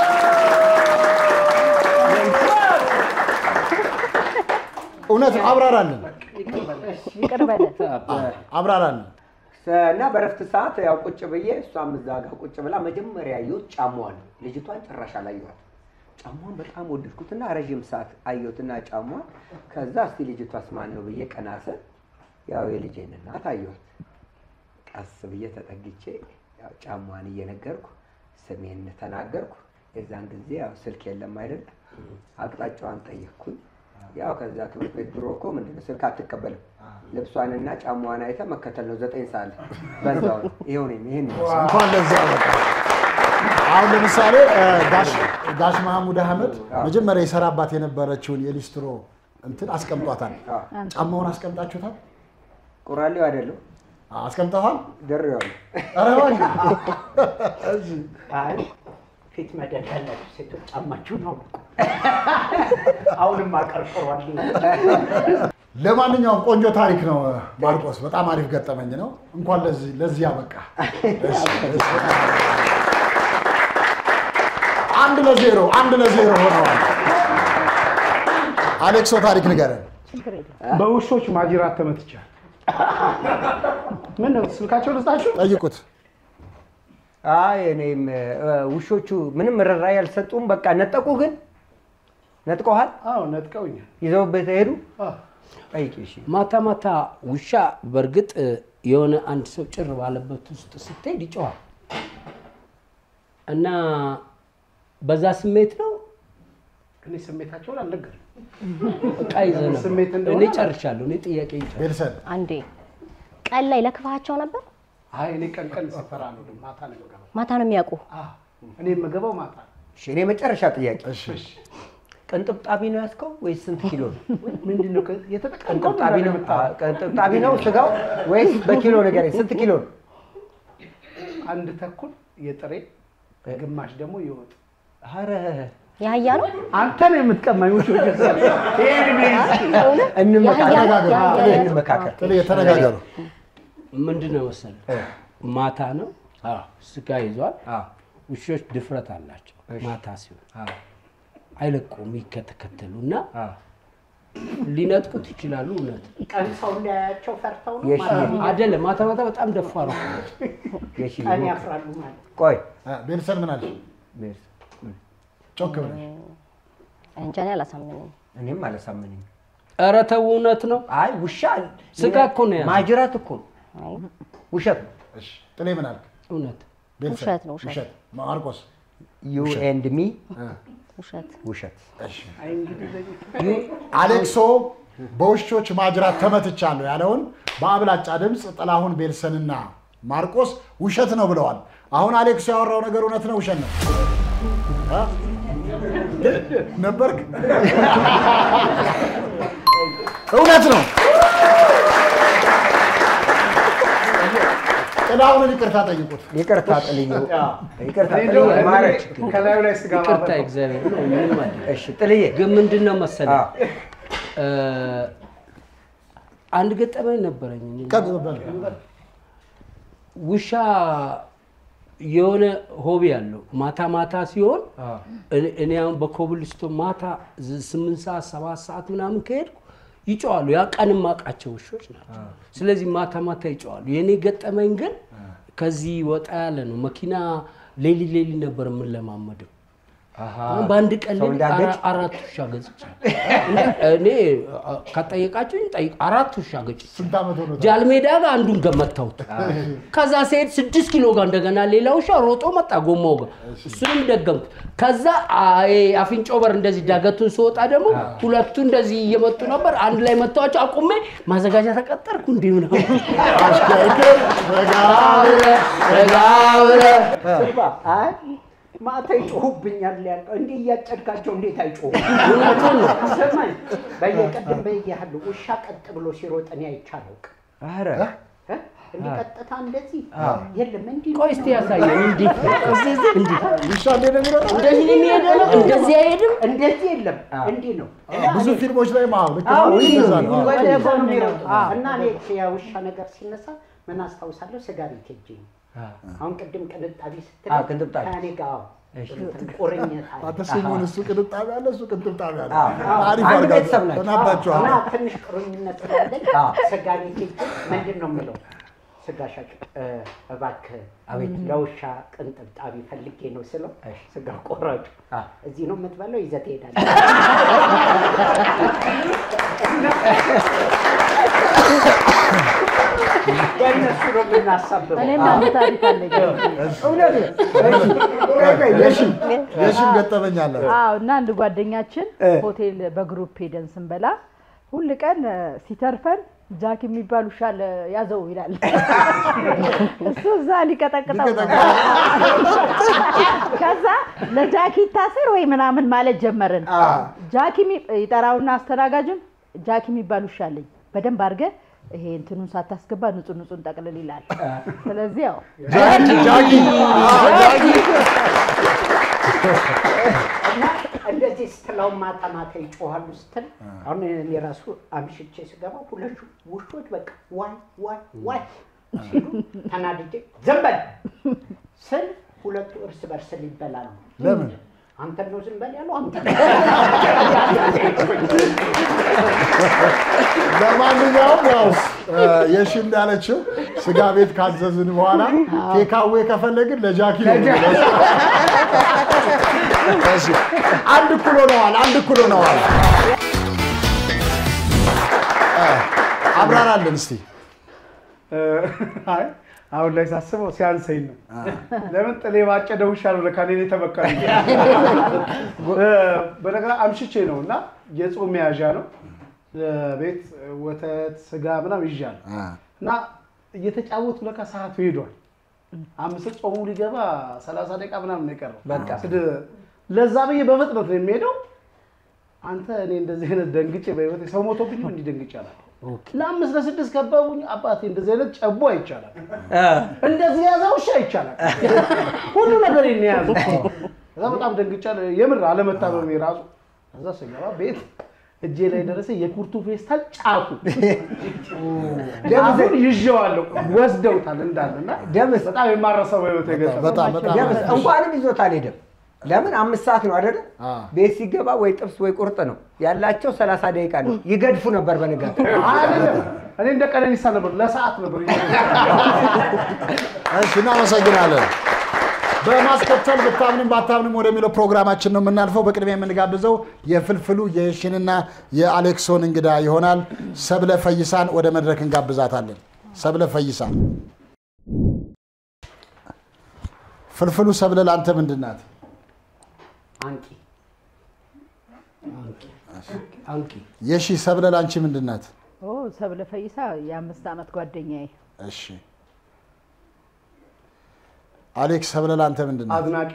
እውነት ነው። አብራራልን፣ ይቅር በለን። አብራራልን። እና በረፍት ሰዓት ያው ቁጭ ብዬ እሷም እዛ ጋር ቁጭ ብላ መጀመሪያ ያየሁት ጫማዋን ነው። ልጅቷን ጭራሽ አላየኋት። ጫማዋን በጣም ወደድኩትና ረዥም ሰዓት አየሁትና ጫማዋን። ከዛ እስቲ ልጅቷስ ማን ነው ብዬ ቀና ስል ያው የልጄን እናት አየኋት። ቀስ ብዬ ተጠግቼ ያው ጫማዋን እየነገርኩ ስሜን ተናገርኩ። የዛን ጊዜ ያው ስልክ የለም አይደል? አቅጣጫዋን ጠየቅኩኝ። ያው ከዛ ትምህርት ቤት ድሮ እኮ ምንድን ነው ስልክ አትቀበልም። ልብሷንና ጫማዋን አይተ መከተል ነው። ዘጠኝ ሰዓት ላይ በዛው ነው። ይኸው ነኝ ይሄን ነው። እንኳን ለዛ በቃ አሁን ለምሳሌ እ፣ ጋሽ- ጋሽ መሐሙድ አህመድ መጀመሪያ የሰራባት የነበረችውን የሊስትሮ እንትን አስቀምጧታል። ጫማውን አስቀምጣችሁታል? ቁራሌው አይደለም አስቀምጠዋል? ድሬዋለሁ። ኧረ እባክህ። አይ ፊት መደድ ያላችሁ ሴቶች ጫማችሁን አውልቁ። አሁንም አቀርቅሯል። ለማንኛውም ቆንጆ ታሪክ ነው ማርቆስ፣ በጣም አሪፍ ገጠመኝ ነው። እንኳን ለዚህ ለዚህ ያበቃ። እሺ፣ እሺ። አንድ ለዜሮ አንድ ለዜሮ ሆነዋል። አሌክሶ ታሪክ ንገረን። በውሾች ማጅራት ተመትቻል። ምን ነው ስልካቸው ልስጣችሁ? ጠይቁት። አይ እኔም እ፣ ውሾቹ ምንም ርኅራኄ አልሰጡም። በቃ ነጠቁ። ግን ነጥቀዋል? አዎ ነጥቀውኛል። ይዘውበት ሄዱ? ጠይቂ። እሺ ማታ ማታ ውሻ በእርግጥ እ፣ የሆነ አንድ ሰው ጭር ባለበት ውስጥ ስትሄድ ይጮሃል እና በዛ ስሜት ነው እኔ ስሜታቸውን አልነገርም። እቃ ይዘህ ነበር። ስሜት እንደሆነ እኔ ጨርሻለሁ። እኔ ጥያቄ ቤተሰብ አንዴ ቀን ላይ ለክፋቸው ነበር። አይ እኔ ቀን ቀን ስፈራ ነው ማታ ነው የምገባው። ማታ ነው የሚያውቁ። እኔ የምገባው ማታ ነው። እሺ እኔ መጨረሻ ጥያቄ ቅንጥብጣቢ ነው ያዝከው ወይስ ስንት ኪሎ ነው? ምንድን ነው የተጠቀምከው? ቅንጥብጣቢ ነው አ፣ ቅንጥብጣቢ ነው ስጋው ወይስ በኪሎ ንገረኝ። ስንት ኪሎ ነው? አንድ ተኩል የጥሬ ግማሽ ደግሞ የወጥ ኧረ የአህያ ነው አንተ ነው የምትቀማኝ ውሾች እንመካከል። ተነጋገሩ። ምንድን ነው መሰለህ ማታ ነው ስጋ ይዟል። ውሾች ድፍረት አላቸው። ማታ ሲሆን አይለቁም፣ ይከተከተሉ እና ሊነጥቁት ይችላሉ። እውነት ቀን ሰው እንዳያያቸው ፈርተው ነው የሺ ማለት ነው። አይደለም። ማታ ማታ በጣም ደፋር ነው። ቀን ያፍራሉ ማለት ነው። ቆይ ቤተሰብ ምን አለሽ? ጮክ ብለሽ እንጃ እኔ አላሳምነኝም። እኔም አላሳመነኝ። ኧረ ተው፣ እውነት ነው። አይ ውሻ ስጋ እኮ ነው ያለው። ማጅራት እኮ ነው። ውሸት ነው። ጥሌ ምን አልክ? እውነት ቤተሰብ ውሸት ነው፣ ውሸት። ውሸት። ማርቆስ ዩ ኤንድ ሚ ውሸት ውሸት። አሌክሶ በውሾች ማጅራት ተመትቻለሁ ያለውን በአብላጫ ድምፅ ጥላሁን ቤልሰንና ማርቆስ ውሸት ነው ብለዋል። አሁን አሌክሶ ያወራው ነገር እውነት ነው ውሸት ነው እ? ነበርክ? እውነት ነው። ጥላሁንን ይቅርታ ጠይቁት። ይቅርታ ጥልዬ፣ ይቅርታ እኔ ጥልዬ፣ እንደው ማረች። ከላዩ ላይ ስጋ ይቅርታ ማበላው። እግዚአብሔር ነው። ምንም አይደለም። እሺ ጥልዬ፣ ግን ምንድን ነው መሰለህ እ፣ አንድ ገጠመኝ ነበረኝ። ውሻ የሆነ ሆቢ አለው። ማታ ማታ ሲሆን እኔ- እኔ አሁን በኮብልስቶን ማታ ዝ- ስምንት ሰዓት ሰባት ሰዓት ምናምን ከሄድኩ ይጨዋሉ። ያ ቀን የማውቃቸው ውሾች ናቸው። ስለዚህ ማታ ማታ ይጨዋሉ። የእኔ ገጠመኝ ግን ከዚህ ወጣ ያለ ነው። መኪና ሌሊ ሌሊ ነበር የምንለማመደው። አሁን በአንድ ቀን ሰው ሌሊት እንዳገጭ? አራ- አራት ውሻ ገጽቻለሁ። እኔ አ- ከጠየቃችሁኝ ጠይቅ አራት ውሻ ገጭቻለሁ። ስንት ዓመት ሆኖታል? ጃልሜዳ ጋር አንዱን ገመታሁት። ከዛ ሲሄድ ስድስት ኪሎ ጋር እንደገና ሌላ ውሻ ሮጦ መጣ ጎማው ጋር እሱንም ደገምኩት። ከዛ አይ አፍንጮ በር እንደዚህ ዳገቱን ስወጣ ደግሞ ሁለቱ እንደዚህ እየመጡ ነበር። አንድ ላይ መጥተዋቸው አቁሜ ማዘጋጃ ተቀጠርኩ። እንዲህ ምናምን አሽከርክር ረጋ ብለህ ረጋ ብለህ ስባ አይ ማታ ይጮሁብኛል ያልከው እንዲህ እያጨድካቸው እንዴት አይጮሁ? እውነቱን ነው። ስማኝ በየቀድም በየያህል ውሻ ቀጥ ብሎ ሲሮጥ እኔ አይቼ አላውቅም። ኧረ እ? እንዲህ ቀጥታ እንደዚህ የለም እንዲህ ቆይ እስቲ ያሳየን። እንዲህ እንዲህ ውሻ እንዴት ነው የሚሮጠው? እንደዚህ ነው የሚሄደው ነው እንደዚህ አይሄድም። እንደዚህ የለም እንዲህ ነው። ብዙ ፊልሞች ላይ ማ ልክ አዎ፣ ነው፣ እንዲህ እንደዛ ነው። ነው። ወደ አዎ። ጎን የሚሮጡ እና እኔ የውሻ ነገር ሲነሳ ምን አስታውሳለሁ? ስጋ ቤት ሄጄ ነው። አሁን ቅድም ቅንጣቢ ስትል አዎ፣ ቅንጥብጣቢ። ከእኔ ጋር አዎ፣ እሺ። እንትን ቁርኝት አለ። አንተ ስሙን እሱ ቅንጣቢ አለ እሱ ቅንጥብጣቢ አለ። አዎ። አሪፍ አንድ አድርጋችሁ ቤተሰብ ናቸው። ተናባችኋል። እና ትንሽ ቁርኝነት ስላለኝ ስጋ ቤት ሄጄ ምንድን ነው የምለው ስጋ ሻጭ እ፣ እባክህ ለውሻ ቅንጥብጣቢ ፈልጌ ነው ስለው ስጋ ቆራጩ እዚህ ነው የምትበለው ይዘህ ትሄዳለህ። በእነሱ ነው የምናሳብበው። እኔም አንድ ታሪክ አለኝ። እውነት የሺም የሺም ገጠመኝ አለ። አዎ እና አንድ ጓደኛችን ሆቴል በግሩፕ ሄደን ስንበላ ሁል ቀን እ፣ ሲተርፈን ጃክ የሚባል ውሻ አለ ያዘው ይላል። እሱ እዛ ሊቀጠቅጠው ነው። ከዛ ለጃኪ ይታሰር ወይ ምናምን ማለት ጀመርን። ጃኪ የሚ- ይጠራውና አስተናጋጁን ጃኪ የሚባል ውሻ አለኝ በደንብ አድርገህ ይሄ እንትኑን ሳታስገባ ንጹህ ንጹህ ጠቅልል ይላል። ስለዚህ ያው ጃኪ ጃኪ አዎ፣ ጃኪ እና እንደዚህ ስትለው ማታ ማታ ይጮሃሉ ስትል አሁን እኔ ራሱ አምሽቼ ስገባ ሁለቱ ውሾች በቃ ዋይ ዋይ ዋይ ሲሉ ተናድጄ ዝም በል ስል ሁለቱ እርስ በርስ ሊበላሉ። ለምን? አንተን ነው ዝም በል ያለው አንተ ለማንኛውም ያው እ፣ የሺ እንዳለችው ስጋ ቤት ካዘዝን በኋላ ቴካዌ ከፈለግን ለጃኪ ነው የምንለው። እሺ፣ አንድ እኩል ሆነዋል። አንድ እኩል ሆነዋል። እ፣ አብራራልን እስቲ። አይ አሁን ላይ ሳስበው ሲያንሰኝ ነው። ለምን ጥሌ ባጨደ ውሻ ነው ለካ እኔን የተመካኝ። እ፣ በነገራ አምሽቼ ነው እና የጾም መያዣ ነው ቤት ወተት፣ ስጋ ምናምን ይዣል እና እየተጫወቱ ለካ ሰዓቱ ሄዷል። አምስት ጾሙ ሊገባ ሰላሳ ደቂቃ ምናምን ነው የቀረው። በቃ። ስድ- ለዛ ብዬ በፍጥነት ነው የሚሄደው። አንተ እኔ እንደዚህ አይነት ደንግጬ በህይወቴ ሰው ሞቶብኝ እንዲህ ደንግጬ አላውቅም። ለአምስት ለስድስት ከበቡኝ። አባቴ እንደዚህ አይነት ጨቦ አይቻላል፣ እንደዚህ የያዘ ውሻ ይቻላል። ሁሉ ነገር ነው የያዘ። ከዛ በጣም ደንግጫለሁ። የምር አለመታመሜ ራሱ ከዛ ስገባ ቤት እጄ ላይ ደረሰ የኩርቱ ፌስታል ጫፉ አሁን ይዤዋለሁ ወስደውታል እንዳለ እና በጣም የማረሰው በህይወት የገጠመኝ ደምስ እንኳንም ይዞት አልሄደም። ለምን አምስት ሰዓት ነው አይደለ? ቤት ሲገባ ወይ ጥብስ ወይ ቁርጥ ነው ያላቸው። ሰላሳ ደቂቃ ነው ይገድፉ ነበር በንጋት እኔ እንደ ቀነኒሳ ነበር ለሰዓት ነበር እሺ፣ እናመሰግናለን። በማስከተል ብታምንም ባታምንም ወደሚለው ፕሮግራማችን ነው የምናልፈው። በቅድሚያ የምንጋብዘው የፍልፍሉ የሽንና የአሌክሶን እንግዳ ይሆናል። ሰብለ ፈይሳን ወደ መድረክ እንጋብዛታለን። ሰብለ ፈይሳ። ፍልፍሉ ሰብለ ለአንተ ምንድን ናት? አንቂ አንቂ የሺ ሰብለ ለአንቺ ምንድን ናት? ኦ ሰብለ ፈይሳ የአምስት ዓመት ጓደኛዬ እሺ አሌክስ ሰብለ ለአንተ ምንድን ናት? አድናቂ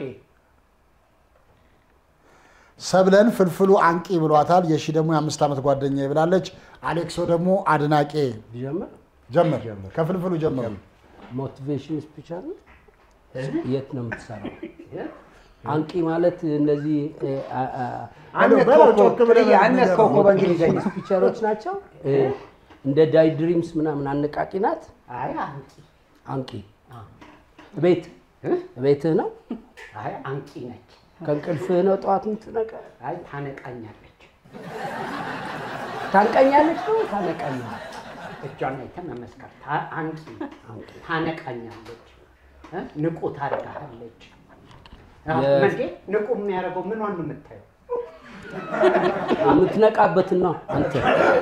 ሰብለን ፍልፍሉ አንቂ ብሏታል። የሺ ደግሞ የአምስት ዓመት ጓደኛ ብላለች። አሌክሶ ደግሞ አድናቄ። ጀመር ጀመር ከፍልፍሉ ጀመሩ። ሞቲቬሽን ስፒች አለ። የት ነው የምትሰራው? አንቂ ማለት እነዚህ አነስከው እኮ በእንግሊዝኛ ስፒቸሮች ናቸው። እ፣ እንደ ዳይ ድሪምስ ምናምን አነቃቂ ናት። አይ አንቂ አንቂ ቤት ቤትህ ነው። አይ አንቂ ነች። ከእንቅልፍህ ነው ጠዋት የምትነቃ? አይ ታነቃኛለች። ታንቀኛለች ነው ታነቃኛለች። እጇን አይተህ መመስከር። ታ- አንቂ ታነቃኛለች፣ እ? ንቁ ታደርግሃለች። የ- መንዴ ንቁ የሚያደርገው ምኗን ነው የምታየው? የምትነቃበትን ነው አንተ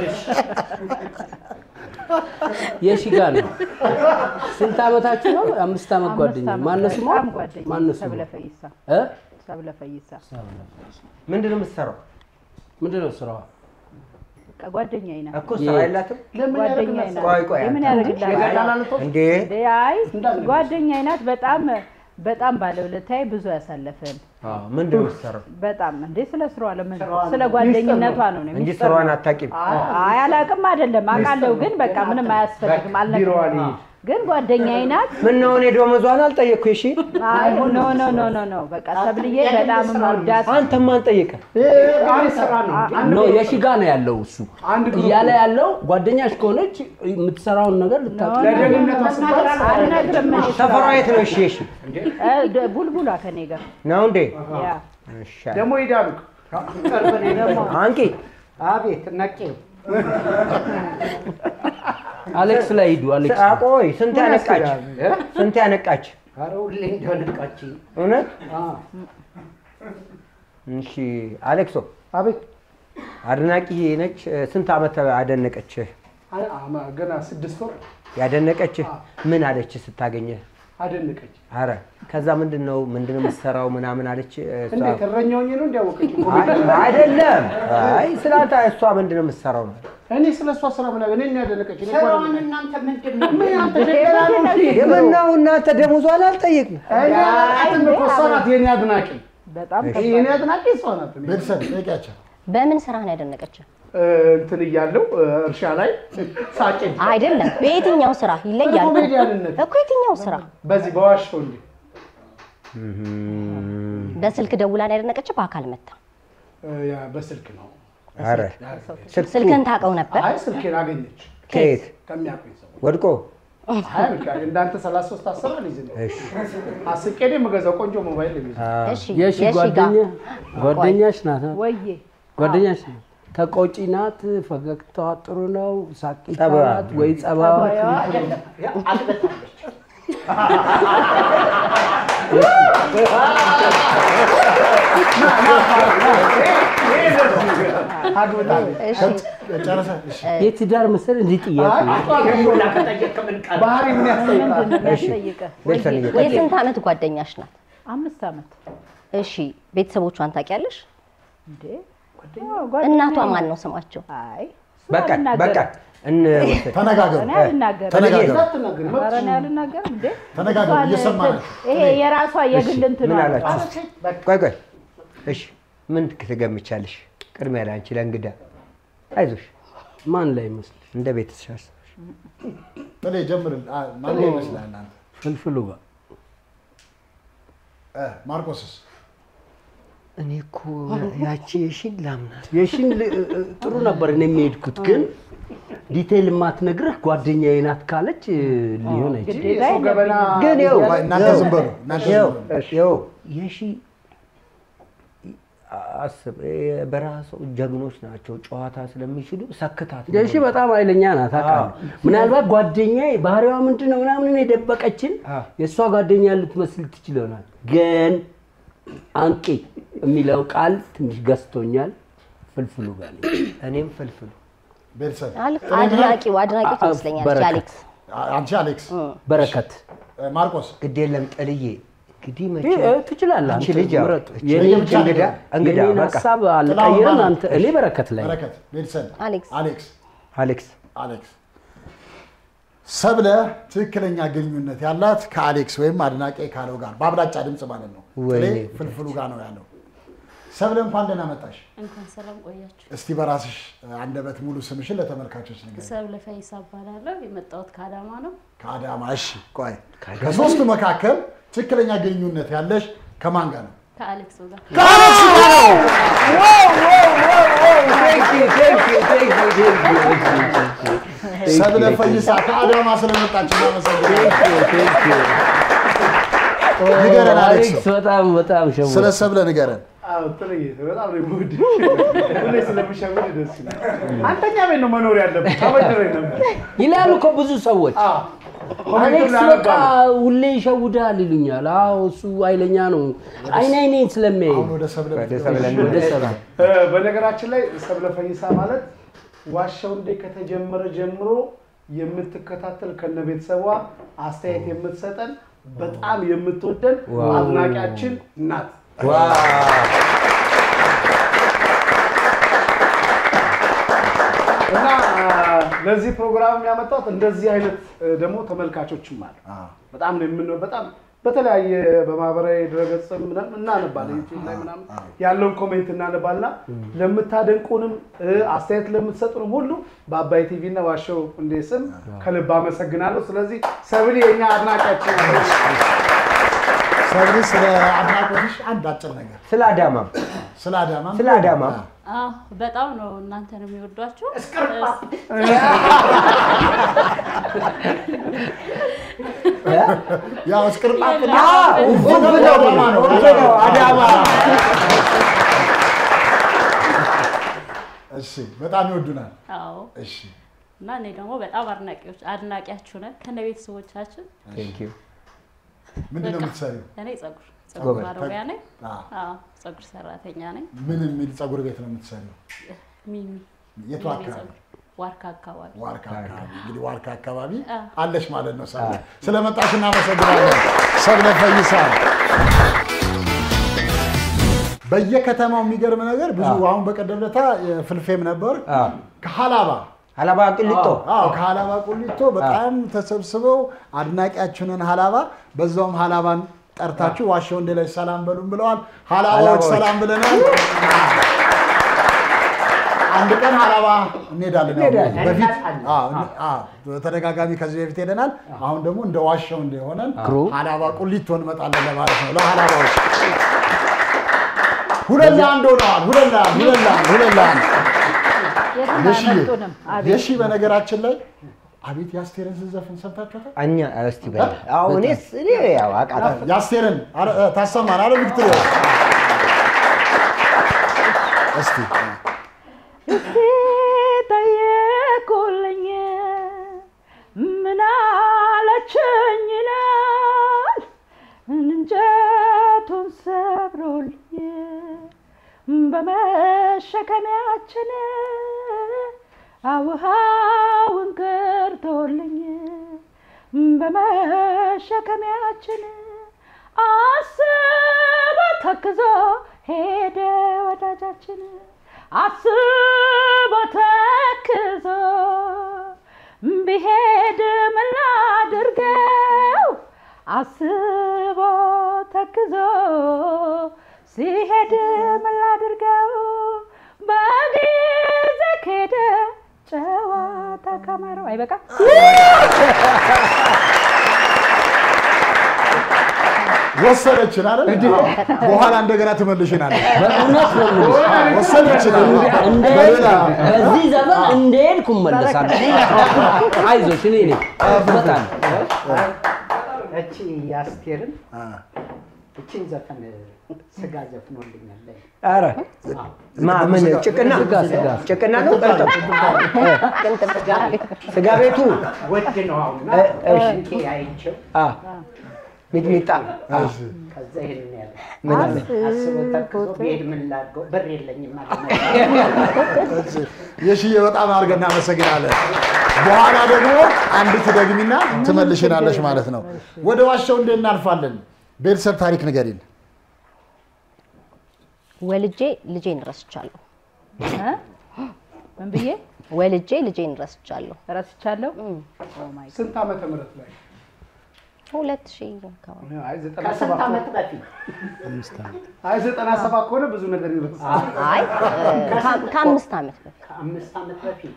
የሺ ጋር ነው። ስንት ዓመታችሁ ነው? አምስት ዓመት ጓደኛ ማነው ስሟ? በጣም ጓደኛ ማነው ስሟ? ሰብለ ፈይሳ እ? ሰብለ ፈይሳ ምንድን ነው የምትሰራው? ምንድን ነው ስራዋ? በቃ ጓደኛዬ ናት። እኮ ስራ የላትም? ጓደኛዬ ናት። ቆይ ቆይ የምን አንተ- ያደርግላታል? እንዴ እንዴ አይ ጓደኛዬ ናት። በጣም በጣም ባለውለታዬ ብዙ ያሳለፍን አዎ፣ ምንድን ነው የምትሰራው? በጣም እንዴ ስለ ስራዋ ለምን ስለ ጓደኝነቷ ነው ነው እንጂ ሚስጥር ስራዋን ነው። አታውቂም? አይ አላውቅም አይደለም አውቃለሁ፣ ግን በቃ ምንም አያስፈልግም አልነግርም። ግን ጓደኛዬ ናት። ምን ነው እኔ ደሞዟን አልጠየቅኩ? እሺ አይ ኖ ኖ ኖ ኖ ኖ በቃ ሰብልዬ በጣም የምወዳት አንተማ አልጠየቅም። ስራ ነው እንጂ ኖ የሺ ጋር ነው ያለው እሱ እያለ ያለው ጓደኛሽ ከሆነች የምትሰራውን ነገር ልታውቂ አልነግርም። እኔ ሰፈሯ ስራዋን። የት ነው? እሺ እሺ እ፣ ደ- ቡልቡላ ከኔ ጋር ነው እንዴ? ያ እሺ ደግሞ ሂዳሉ ቅርብ ነው ደግሞ። አንቂ አቤት ነቄው አሌክስ ላይ ሂዱ። አሌክስ ቆይ ስንት ያነቃች? ስንት ያነቃች? ኧረ ሁሌ እንደነቃች እውነት? እሺ አሌክሶ፣ አቤት አድናቂ ነች። ስንት ዓመት አደነቀች? አይ፣ አማ- ገና ስድስት ወር ያደነቀችህ ምን አለች ስታገኘ? አደነቀች። አረ ከዛ ምንድን ነው ምንድን ነው የምትሰራው ምናምን አለች። እሷ- እንዴት እረኛው ነው እንዲያወቀች አይ- አይደለም። አይ ስላንተ እሷ ምንድን ነው የምትሰራው ነው እኔ ስለ እሷ ስራ ምን እኔ ያደነቀች እኔ እኮ ስራውን አይደለም። እናንተ ምንድን ነው ምን አንተ ሌላ ነው እንዴ? የምናው እናንተ ደሞዟን አልጠየቅም። እኔ አላውቃትም እኮ እሷ ናት የኔ አድናቂ። በጣም የኔ አድናቂ እሷ ናት። እኔ ቤተሰብ ጠይቂያቸው። በምን ስራ ነው ያደነቀችው? እ፣ እንትን እያለው እ፣ እርሻ ላይ ሳጭን አይደለም፣ በየትኛው ስራ ይለያል በኮሜዲያንነት እኮ የትኛው ስራ? በዚህ በዋሻው እንዴ በስልክ ደውላ ነው ያደነቀችው? በአካል መታ? እ፣ ያ በስልክ ነው። አረ ስልክን ታውቀው ነበር? አይ ስልኬን አገኘች ከየት ከሚያውቁኝ ሰው ወድቆ አይ በቃ እንዳንተ 33 አስር አልይዝም። አስቄ ነው የምገዛው ቆንጆ ሞባይል ነው የሚይዘው። እሺ የሺ የሺ ጋ ጓደኛ ጓደኛሽ ናት አ? ወዬ ጓደኛሽ ናት። ተቆጪ ናት፣ ፈገግታዋ ጥሩ ነው፣ ሳቂታ ጸባዋ? ናት ወይ ጸባዋ? አግበታለች። እሺ ጨረሰ? እሺ። የትዳር መሰል እንዲህ ጥያቄ ሁላ ከጠየቅ ምን ቃል ባህሪ ምን ያስጠይቃል? ምንድን ነው የሚያስጠይቅህ? ቤተሰብ ወዬ፣ እየጠየቀ- የስንት ዓመት ጓደኛሽ ናት? አምስት ዓመት እሺ ቤተሰቦቿን ታውቂያለሽ? እንዴ እናቷ ማን ነው ስማቸው? አይ በቃ አልናገርም። በቃ እንወስድ። ተነጋገሩ። እኔ አልናገርም። ተነጋገሩ። እንዳትናገሪ፣ ኧረ እኔ አልናገርም እንዴ ተነጋገሩ፣ እሷን እየሰማን እንትን- ይሄ የራሷ የግል እንትኗ ምን ነው። አላችሁ? ቆይ ቆይ፣ እሺ ምን ትገምቻለሽ? ቅድሚያ ለአንቺ ለእንግዳ አይዞሽ፣ ማን ላይ ይመስል እንደ ቤተሰብ ጥሌ ጀምርል። አ፣ ማን ላይ ይመስላል እናንተ? ፍልፍሉ ጋር እ፣ ማርቆስስ? እኔ እኮ ያቺ የሺን ላምናት የሺን ል- እ- እ- ጥሩ ነበር እኔ የሚሄድኩት ግን ዲቴይል የማትነግርህ ጓደኛዬ ናት ካለች እ, ሊሆን አይችልም። ግዴታ የሰው ገበና ግን ይኸው ቆይ፣ እናንተ ዝም በሉ፣ እናንተ ዝም ይኸው በሉ። ይኸው የሺ አስብ እ፣ በራሱ ጀግኖች ናቸው። ጨዋታ ስለሚችሉ ሰክታት ነው። የሺ በጣም ኃይለኛ ናት አውቃለሁ። ምናልባት ጓደኛዬ ባህሪዋ ምንድን ነው ምናምን የደበቀችን አዎ። የእሷ ጓደኛ ልትመስል ትችል ይሆናል። ግን አንቂ የሚለው ቃል ትንሽ ገዝቶኛል። ፍልፍሉ ጋር ነኝ። እኔም ፍልፍሉ ቤተሰብ አል- አድናቂው አድናቂው ትመስለኛለች በረከት። አሌክስ። አ- አንቺ አሌክስ፣ በረከት እ፣ ማርቆስ ግድ የለም ጥልዬ እንግዲህ መቼ እ፣ ትችላለህ። አንቺ አንተ ልጅ ያው ምረጥ። እቺ የኔ ልጅ እንግዳ እንግዳ የኔን በቃ ሀሳብ ጥላሁን አልቀይርም። ማለት አንተ እኔ በረከት ላይ ነኝ። በረከት፣ ቤተሰብ አሌክስ አሌክስ አሌክስ አሌክስ ሰብለ ትክክለኛ ግንኙነት ያላት ከአሌክስ ወይም አድናቂ ካለው ጋር በአብላጫ ድምፅ ማለት ነው። ጥሌ ወይኔ። ፍልፍሉ ጋር ነው ያለው። ሰብለ እንኳን ደህና መጣሽ። እንኳን ሰላም ቆያችሁ። እስቲ በራስሽ አንደበት ሙሉ ስምሽን ለተመልካቾች ንገሪኝ። ሰብለ ፈይሳ እባላለሁ። የመጣሁት ከአዳማ ነው። ከአዳማ። እሺ ቆይ፣ ከሶስቱ መካከል ትክክለኛ ግንኙነት ያለሽ ከማን ጋር ነው? ከአሌክስ ጋር ከአሌክስ ጋር ነው። ሰብለ ፈይሳ ከአዳማ ስለመጣች እናመሰግናለን። ንገረን አሌክስ፣ አሌክስ በጣም በጣም ሸው ስለ ሰብለ ንገረን። አዎ ጥልዬ በጣም ነው የምወድሽ። ሁሌ ስለምሸውድ ደስ ይላል። አንተኛ ቤት ነው መኖር ያለብህ። ተበድረኝ ነበር። ይላሉ እኮ ብዙ ሰዎች። አዎ አሌክስ ኮሜንቱን በቃ ላነባለሁ። ሁሌ ይሸውዳል ይሉኛል። አዎ እሱ ኃይለኛ ነው። አይን አይኔን ስለሚያይ አሁን ወደ ሰብለ ወደ ሰብለ ወደ ሰብለ እ፣ በነገራችን ላይ ሰብለ ፈይሳ ማለት ዋሻው እንዴ ከተጀመረ ጀምሮ የምትከታተል ከነ ቤተሰቧ አስተያየት የምትሰጠን በጣም የምትወደን ዋው። አድናቂያችን ናት። እና አ፣ ለዚህ ፕሮግራም ያመጣት እንደዚህ አይነት እ፣ ደግሞ ተመልካቾችም አሉ። በጣም ነው የምን በጣም በተለያየ በማህበራዊ ድረገጽ ምናምን እናነባለን ዩቲዩብ ላይ ምናምን ያለውን ኮሜንት እናነባልና ለምታደንቁንም እ፣ አስተያየት ለምትሰጡንም ሁሉ በአባይ ቲቪ እና ዋሸው እንዴ ስም ከልብ አመሰግናለሁ። ስለዚህ ሰብሊ የኛ አድናቂያችን ነች። ሰብሊ ስለ አድናቆትሽ አንድ አጭር ነገር ስለ አዳማ ስለ አዳማ ስለ አዳማ አዎ፣ በጣም ነው እናንተን የሚወዷቸው። ያው እስቅርጣት ውብ ነው አዳማ ነው ውብ ነው አዳማ እሺ፣ በጣም ይወዱናል። አዎ እሺ፣ እና እኔ ደግሞ በጣም አድናቂዎች አድናቂያችሁ ነን ከነ ቤተሰቦቻችን። ቴንክ ዩ ምንድን ነው በቃ የምትሰሪው? እኔ ጸጉር ጸጉር ጎበዝ። ባለሙያ ነኝ። አዎ። አዎ ጸጉር ሰራተኛ ነኝ። ምን የሚል ፀጉር ቤት ነው የምትሰሪው? ሚሚ የቱ ሚሚ አካባቢ? ጸጉር ዋርካ አካባቢ ዋርካ አካባቢ እንግዲህ ዋርካ አካባቢ አዎ። አለሽ ማለት ነው። ሰብለ ስለመጣሽ እናመሰግናለን። ሰብለ ፈይሳ በየከተማው የሚገርም ነገር ብዙ አሁን በቀደም ዕለት ፍልፌም ነበር ከሀላባ ሀላባ ቅሊቶ አዎ ከሀላባ ቁሊቶ በጣም ተሰብስበው አድናቂያችንን ሀላባ በዛውም ሀላባን ጠርታችሁ ዋሻ ወንዴ ላይ ሰላም በሉን ብለዋል። ሀላባዎች ሀላባዎች። ሰላም ብለናል። አንድ ቀን ሀላባ እንሄዳለን። ያው እንሄዳለን። በፊት እንመጣለን። አዎ፣ እን- አዎ፣ በተደጋጋሚ ከዚህ በፊት ሄደናል። አሁን ደግሞ እንደ ዋሻው እንደሆነን ክሩ። ሀላባ ቁሊቶ እንመጣለን ለማለት ነው። ለሀላባዎች ሁለት ለአንድ ሆነዋል። ሁለት ለአንድ ሁለት ለአንድ ሁለት ለአንድ የትም የሺ አያመልጡንም። አቤት የሺ በነገራችን ላይ አቤት የአስቴርን ስትዘፍን ሰምታችኋታል? እኛ እስቲ በል አዎ እኔስ እኔ ያው አውቃታለሁ የአስቴርን አረ፣ እ፣ ታሰማን አለ ቪክቶሪያ እስቲ እስቲ ጠየቁልኝ ምን አለችኝ ይላል እንጨቱን ሰብሮልኝ በመሸከሚያችን አውሃውን ቀርቶልኝ በመሸከሚያችን አስቦ ተክዞ ሄደ ወዳጃችን አስቦ ተክዞ ቢሄድ ምን ላድርገው አስቦ ተክዞ ሲሄድ ምን ላድርገው በጊዜ ከሄደ ጨዋታ ከመረው አይበቃ ወሰደችን አይደል? በኋላ እንደገና ትመልሽናለች። በእውነት ነው የምልሽ። ወሰደችን እንደ- በሌላ በዚህ ዘመን እንደሄድኩ እመለሳለሁ። አይዞሽ እኔ ነኝ እመጣለሁ። እቺ የአስቴርን እቺን ዘፈን ስጋ ዘፍኖልኛል። ኧረ ማ ምን ጭቅና ስጋ ስጋ ጭቅና ነው ቅልጥም ስጋ ቤቱ ወድ ነው አሁን እ፣ እሺ። ሽንቴ አይቼው አ ሚጥሚጣ አ፣ ከዛ ይሄን ያለ ምን አለ? አስቦ ተክዞ ብሄድ ምን ላድርገው ብር የለኝም ማለት ነው። የሽዬ በጣም አድርገን እናመሰግናለን። በኋላ ደግሞ አንድ ትደግሚና ትመልሽናለሽ ማለት ነው። ወደ ዋሻው እንዴት እናልፋለን? ቤተሰብ ታሪክ ንገሪን። ወልጄ ልጄን ረስቻለሁ። እ? ምን ብዬ ወልጄ ልጄን ረስቻለሁ። ረስቻለሁ? ስንት ዓመተ ምህረት ላይ? ሁለት ሺህ አካባቢ አይ ዘጠና ከስንት ሰባት ዓመት በፊት አይ ዘጠና ሰባት ከሆነ ብዙ ነገር ይረሳል። አይ ከ- ከአምስት ዓመት በፊት ከአምስት ዓመት በፊት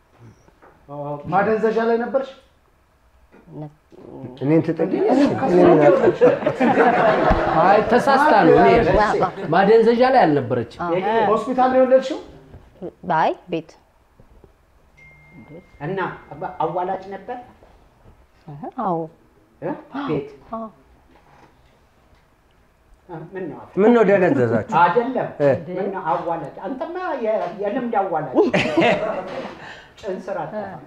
ማደንዘዣ ላይ ነበርሽ? እኔን ትጥልኝ አይ ተሳስታ ነው። እኔ ማደንዘዣ ላይ አልነበረችም። ሆስፒታል ነው የወለድሽው? አይ ቤት እና አዋላጅ ነበር አዎ እ? ቤት አዎ ምን ነው ምን ነው ደነዘዛችሁ? አይደለም እ። ምን ነው አዋላጅ አንተማ የ- የልምድ አዋላጅ ጭን ስራ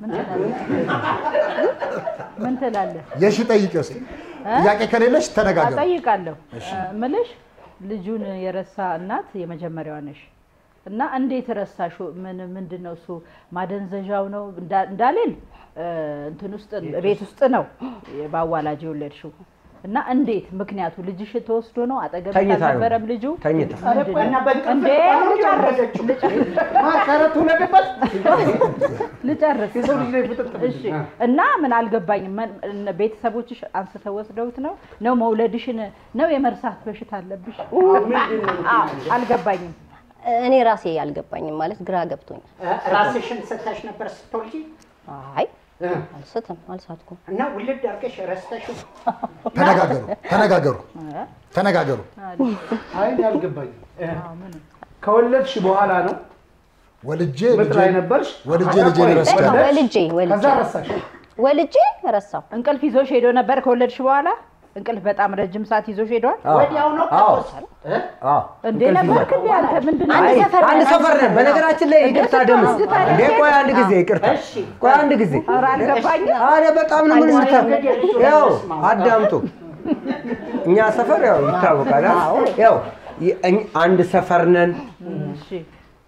ምን ትላለህ? የሺ ጠይቂ እስኪ። ጥያቄ ከሌለሽ ተነጋገሩ። እጠይቃለሁ እሺ። እ፣ ምልሽ ልጁን የረሳ እናት የመጀመሪያዋ ነሽ እና እንዴት ረሳሹ? ምን ምንድን ነው እሱ ማደንዘዣው ነው እንዳ- እንዳልል እ፣ እንትን ውስጥ ቤት ውስጥ ነው በአዋላጅ የወለድሽው እና እንዴት ምክንያቱ ልጅሽ ተወስዶ ነው አጠገብ ተኝታ ነው። አልነበረም ልጁ ተኝታ። ምንድን ነው? እና በእንቅልፍ እንዴ ነው ልጨርስ የወለደችው። ልጨርስ ማካረት ሁለደበት ልጨርስ የሰው ልጅ ላይ ፍጥጥ እሺ እና ምን አልገባኝም መን- እነ ቤተሰቦችሽ አንስተው ወስደውት ነው ነው መውለድሽን ነው የመርሳት በሽታ አለብሽ አዎ፣ አልገባኝም እኔ ራሴ አልገባኝም ማለት ግራ ገብቶኛል። እ፣ ራስሽን ስተሽ ነበር ስትወልጂ አይ አልስትም አልሳትኩም። እና ውልድ አድርገሽ ረስተሽው ተነጋገሩ፣ ተነጋገሩ፣ ተነጋገሩ። አይ እኔ አልገባኝም። ከወለድሽ በኋላ ነው ወልጄ ምጥ ላይ ነበርሽ? ወልጄ ከዛ ልጄን ቆይ፣ ረስቻለሁ። ወልጄ ወልጄ ከዛ ረሳሽ? ወልጄ ረሳው። እንቅልፍ ይዞሽ ሄዶ ነበር ከወለድሽ በኋላ እንቅልፍ በጣም ረጅም ሰዓት ይዞሽ ሄዷል ወዲያው ነው አዎ። ከተወሰነ አዎ። እንዴ እንቅልፍ ነበርክ ይዟል። እንዴ አንተ ምንድን ነው አይ፣ ሰፈር አንድ ነን፣ ሰፈር ነን። አንድ በነገራችን ላይ ይቅርታ ደምስ እንዴ ቆይ አንድ ጊዜ ይቅርታ ቆይ አንድ ጊዜ ኧረ አልገባኝም አረ በጣም ነው ምን ምታ ያው አዳምጡ እኛ ሰፈር ያው ይታወቃል አ? ያው የ- እኝ- አንድ ሰፈር ነን እሺ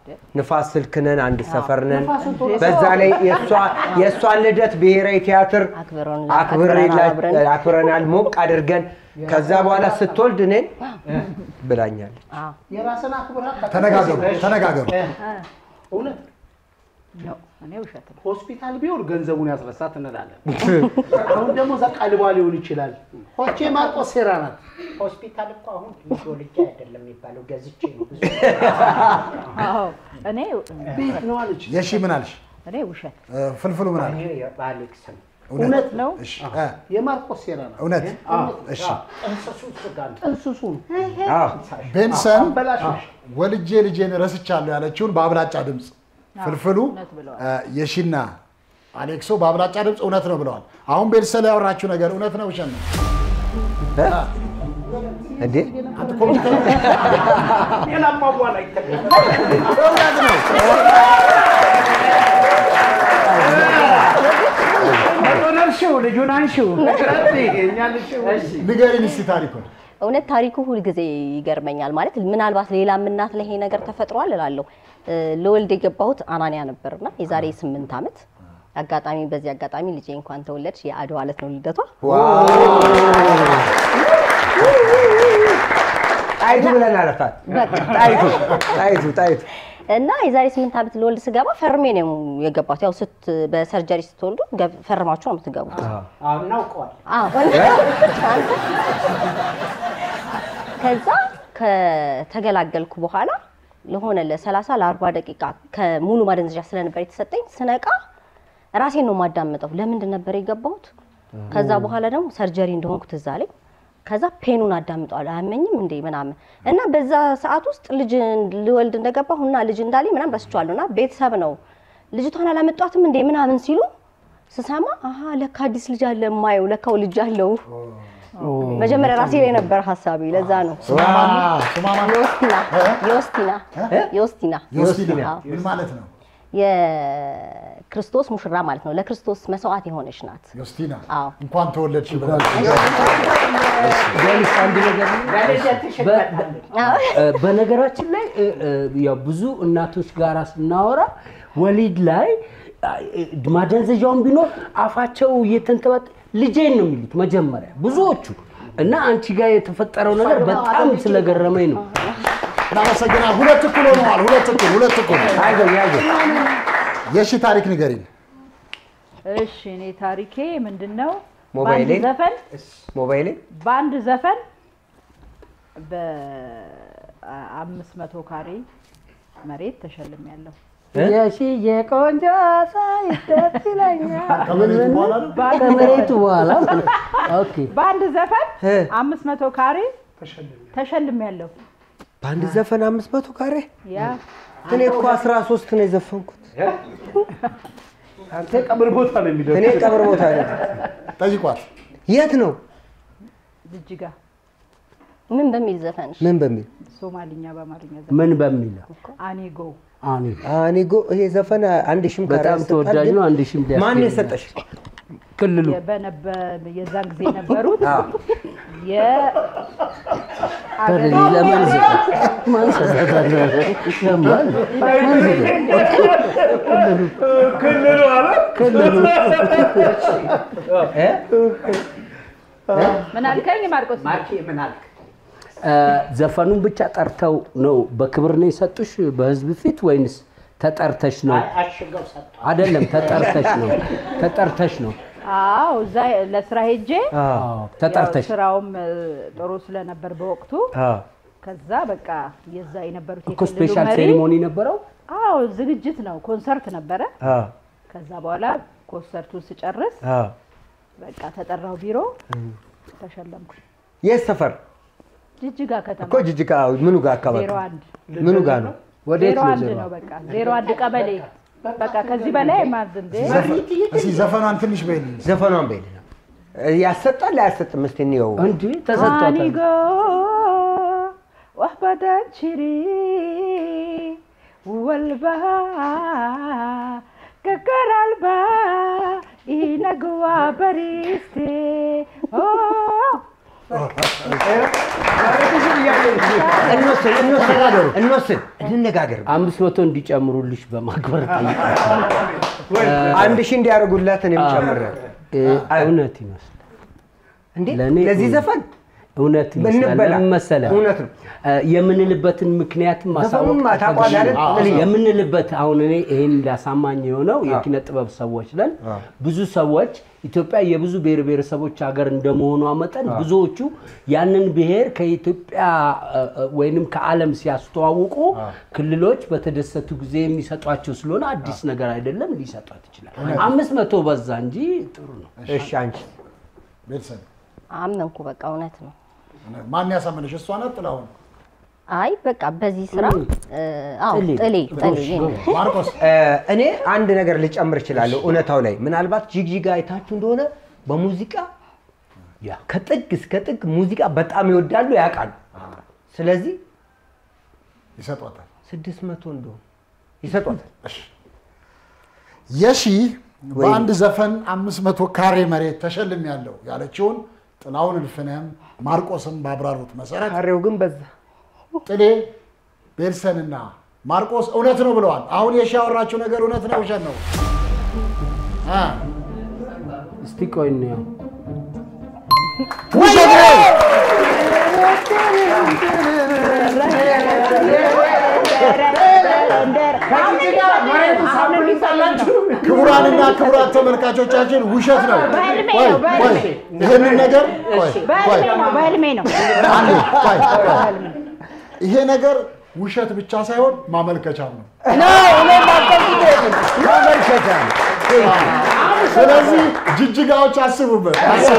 ንፋስ ስልክ ነን፣ አንድ ሰፈር ነን። ንፋስን ቶሎ በዛ ላይ የእሷ- የእሷን ልደት ብሔራዊ ቲያትር አክብሬላ- አክብረናል ሞቅ አድርገን። ከዛ በኋላ ስትወልድ እኔን ብላኛለች። የራስን አክብረህ ተነጋገሩ፣ ተነጋገሩ። እውነት ነው። እኔ ውሸት ነው። ሆስፒታል ቢሆን ገንዘቡን ያስረሳት እንላለን። አሁን ደግሞ እዛ ቀልቧ ሊሆን ይችላል። ሆቼ ማርቆስ ሴራ ናት። ሆስፒታል እኮ አሁን ልጅ ወልጄ አይደለም የሚባለው ገዝቼ ነው። ብዙ አዎ እኔ ቤት ነው አለች። የሺ ምን አልሽ? እኔ ውሸት እ፣ ፍልፍሉ ምን አለ? የአሌክስ ነው። እውነት ነው። እሺ፣ እ፣ የማርቆስ ሴራ ናት። እውነት እሺ። ጥንስሱ ስጋ ነው። ጥንስሱ ነው። ቤንሰን አበላሾች። ወልጄ ልጄን ረስቻለሁ ያለችውን በአብላጫ ድምፅ ፍልፍሉ እውነት ብለዋል። እ፣ የሺና አሌክሶ በአብላጫ ድምፅ እውነት ነው ብለዋል። አሁን ቤንሰን ላይ ያወራችሁ ነገር እውነት ነው ውሸት ነው? እንዴ አንተ ኮምፒውተር ጤናማ በኋላ ይተገኛል። እውነት ነው። ልጁን እርሺው፣ ልጁን አንሺው። እኛ ልሽው። ንገሪን እስቲ ታሪኩን። እውነት ታሪኩ ሁልጊዜ ይገርመኛል። ማለት ምናልባት ሌላም እናት ላይ ይሄ ነገር ተፈጥሯል እላለሁ። እ፣ ለወልድ የገባሁት አናንያ ነበርና የዛሬ ስምንት ዓመት አጋጣሚ በዚህ አጋጣሚ ልጄ እንኳን ተወለድሽ የአድዋ ዕለት ነው ልደቷ። ጣይቱ ብለን አለፋት። በቃ ጣይቱ ጣይቱ ጣይቱ እና የዛሬ ስምንት ዓመት ለወልድ ስገባ ፈርሜ ነው የገባሁት። ያው ስት በሰርጀሪ ስትወልዱ ገብ- ፈርማችሁ ነው የምትገቡት። አዎ፣ እናውቀዋል። አዎ። ከዛ ከተገላገልኩ በኋላ ለሆነ ለ30 ለ40 ደቂቃ ከሙሉ ማደንዘዣ ስለነበር የተሰጠኝ ስነቃ ራሴን ነው የማዳምጠው። ለምንድን ነበር የገባሁት? ከዛ በኋላ ደግሞ ሰርጀሪ እንደሆንኩ ትዝ አለኝ። ከዛ ፔኑን አዳምጠዋለሁ አያመኝም እንዴ ምናምን እና በዛ ሰዓት ውስጥ ልጅ ልወልድ እንደገባሁ እና ልጅ እንዳለኝ ምናምን ረስቼዋለሁ። እና ቤተሰብ ነው ልጅቷን አላመጧትም እንዴ ምናምን ሲሉ ስሰማ አሀ ለካ አዲስ ልጅ አለ የማየው ለካው ልጅ አለው። መጀመሪያ ራሴ ላይ ነበር ሀሳቢ። ለዛ ነው ዮስቲና ዮስቲና ዮስቲና ዮስቲና አዎ። ምን ማለት ነው? የክርስቶስ ሙሽራ ማለት ነው። ለክርስቶስ መስዋዕት የሆነች ናት። ዮስቲና አዎ። እንኳን ተወለድሽ ብለን ቢያንስ አንድ ነገር ለልደትሽ በ- እመጣለሁ። እ፣ በነገራችን ላይ እ፣ እ፣ ያው ብዙ እናቶች ጋራ ስናወራ ወሊድ ላይ እ፣ ማደንዘዣውን ቢኖር አፋቸው እየተንተባጠ ልጄን ነው የሚሉት መጀመሪያ ብዙዎቹ እና አንቺ ጋር የተፈጠረው ነገር በጣም ስለገረመኝ ነው። እናመሰግናለን። ሁለት እኩል ሆነዋል። ሁለት እኩል ሁለት እኩል። አይዞህ አይዞህ የሺ ታሪክ ንገሪን። እሺ እኔ ታሪኬ ምንድን ነው? ሞባይሌ? በአንድ ዘፈን ሞባይሌ በአንድ ዘፈን በአምስት መቶ ካሬ መሬት ተሸልሜያለሁ። የሺዬ ቆንጆ ሳይ ደስ ይለኛል። ከመሬቱ በኋላ ነው? ከመሬቱ በኋላ ኦኬ በአንድ ዘፈን እ። አምስት መቶ ካሬ ተሸልሜያለሁ። በአንድ ዘፈን አምስት መቶ ካሬ ያ እኔ እኮ አስራ ሶስት ነው የዘፈንኩት። አንተ ቀብር ቦታ ነው የሚደርስ እኔ ቀብር ቦታ ነው። ጠይቋት። የት ነው? ጅጅጋ ምን በሚል ዘፈንሽ? ምን በሚል ሶማሊኛ በአማርኛ ምን በሚለው አኔጎ አኒ አኒጎ ይሄ ዘፈን አንድ ሺህም ካሬ በጣም ያሰጣል ተወዳጅ ግን ነው። አንድ ሺህም ሊያስገኝ ማን ነው። የሰጠሽ? ክልሉ በነበ- የዛን ጊዜ የነበሩት አዎ። ተረኒ ለማን ሰጠ? ማን ሰጠ? ለማን? ማን ሰጠ? ክልሉ አለ ክልሉ እ? ምን አልከኝ ማርቆስ? ማርኬ ምን አልክ? እ፣ ዘፈኑን ብቻ ጠርተው ነው በክብር ነው የሰጡሽ በህዝብ ፊት ወይንስ ተጠርተሽ ነው? አይ አሽገው ሰጥቷል። አይደለም፣ ተጠርተሽ ነው። ተጠርተሽ ነው። አዎ እዛ ለስራ ሄጄ አዎ፣ ተጠርተሽ ያው ስራውም እ፣ ጥሩ ስለነበር በወቅቱ አዎ። ከዛ በቃ የዛ የነበሩት እኮ የክልሉ ስፔሻል መሪ ሴሪሞኒ ነበረው። አዎ ዝግጅት ነው፣ ኮንሰርት ነበረ። አዎ። ከዛ በኋላ ኮንሰርቱን ስጨርስ አዎ። በቃ ተጠራው ቢሮ ተሸለምኩ። የት ሰፈር ጅጅጋ ከተማ እኮ ጅጅጋ ምኑ ጋር አካባቢ ዜሮ አንድ ምኑ ጋር ነው? ወዴት ዜሮ ነው አንድ ዜሮ? ነው በቃ ዜሮ አንድ ቀበሌ በቃ ከዚህ በላይ ማዝ እንዴ እስኪ ዘፈኗን ትንሽ በይልኝ። ዘፈኗን በይል ያሰጣል አያሰጥም? እስቲ እንየው። እንጂ ተሰጥቷታል። አኒጎ ወህበዳንችሪ ወልባ ገገራልባ ኢነግዋ በሪስቴ እንወስን እንወስን እንወስን እንነጋገር። አምስት መቶ እንዲጨምሩልሽ በማክበር አንድ ሺህ እንዲያደርጉላት እኔም ጨምሬያለሁ። እውነት ይመስላል እንዴ ለእኔ ለዚህ ዘፈን እውነት ይመስላል። ብንበላ። ለምን መሰለህ? እውነት ነው። እ፣ የምንልበትን ምክንያትም ማሳወቅ ዘፈኑን ታውቀዋለህ አይደል? አዎ፣ ጥልዬ? የምንልበት አሁን እኔ ይሄን እንዳሳማኝ የሆነው የኪነ ጥበብ ሰዎች ነን። ብዙ ሰዎች ኢትዮጵያ የብዙ ብሔር ብሔረሰቦች ሀገር እንደመሆኗ መጠን አዎ። ብዙዎቹ ያንን ብሔር ከኢትዮጵያ እ፣ እ፣ ወይንም ከዓለም ሲያስተዋውቁ ክልሎች በተደሰቱ ጊዜ የሚሰጧቸው ስለሆነ አዲስ ነገር አይደለም፣ ሊሰጧት ይችላል። እውነት። አምስት መቶ በዛ እንጂ ጥሩ ነው። እሺ አንቺ ቤተሰብ አመንኩ። በቃ እውነት ነው። ማን ያሳመነሽ? እሷ ናት ጥላሁን? አይ በቃ በዚህ ስራ እ፣ አዎ ጥሌ። ጥሌ ጥሌ የኔ። ማርቆስ እኔ አንድ ነገር ልጨምር እችላለሁ እውነታው ላይ ምናልባት ጅግጅጋ አይታችሁ እንደሆነ በሙዚቃ ከጥግ እስከ ጥግ ሙዚቃ በጣም ይወዳሉ ያውቃሉ ስለዚህ ይሰጧታል ስድስት መቶ እንደሆነ ይሰጧታል የሺ በአንድ ዘፈን አምስት መቶ ካሬ መሬት ተሸልም ያለው ያለችውን ጥላሁን እልፍነህም ማርቆስም ባብራሩት መሰረት ካሬው ግን በዛ ጥሌ ቤልሰንና ማርቆስ እውነት ነው ብለዋል። አሁን የሺ ያወራችው ነገር እውነት ነው ውሸት ነው? አ እስቲ ቆይ እንየው። ውሸት ነው። ክቡራንና ክቡራት ተመልካቾቻችን ውሸት ነው። በህልሜ ቆይ ነው፣ ቆይ በህልሜ። ይህንን ነገር ቆይ ቆይ በህልሜ ነው በህልሜ ነው። አንዴ ቆይ ቆይ ይሄ ነገር ውሸት ብቻ ሳይሆን ማመልከቻም ነው። ማመልከቻ ነው። ስለዚህ ጅጅጋዎች አስቡበት።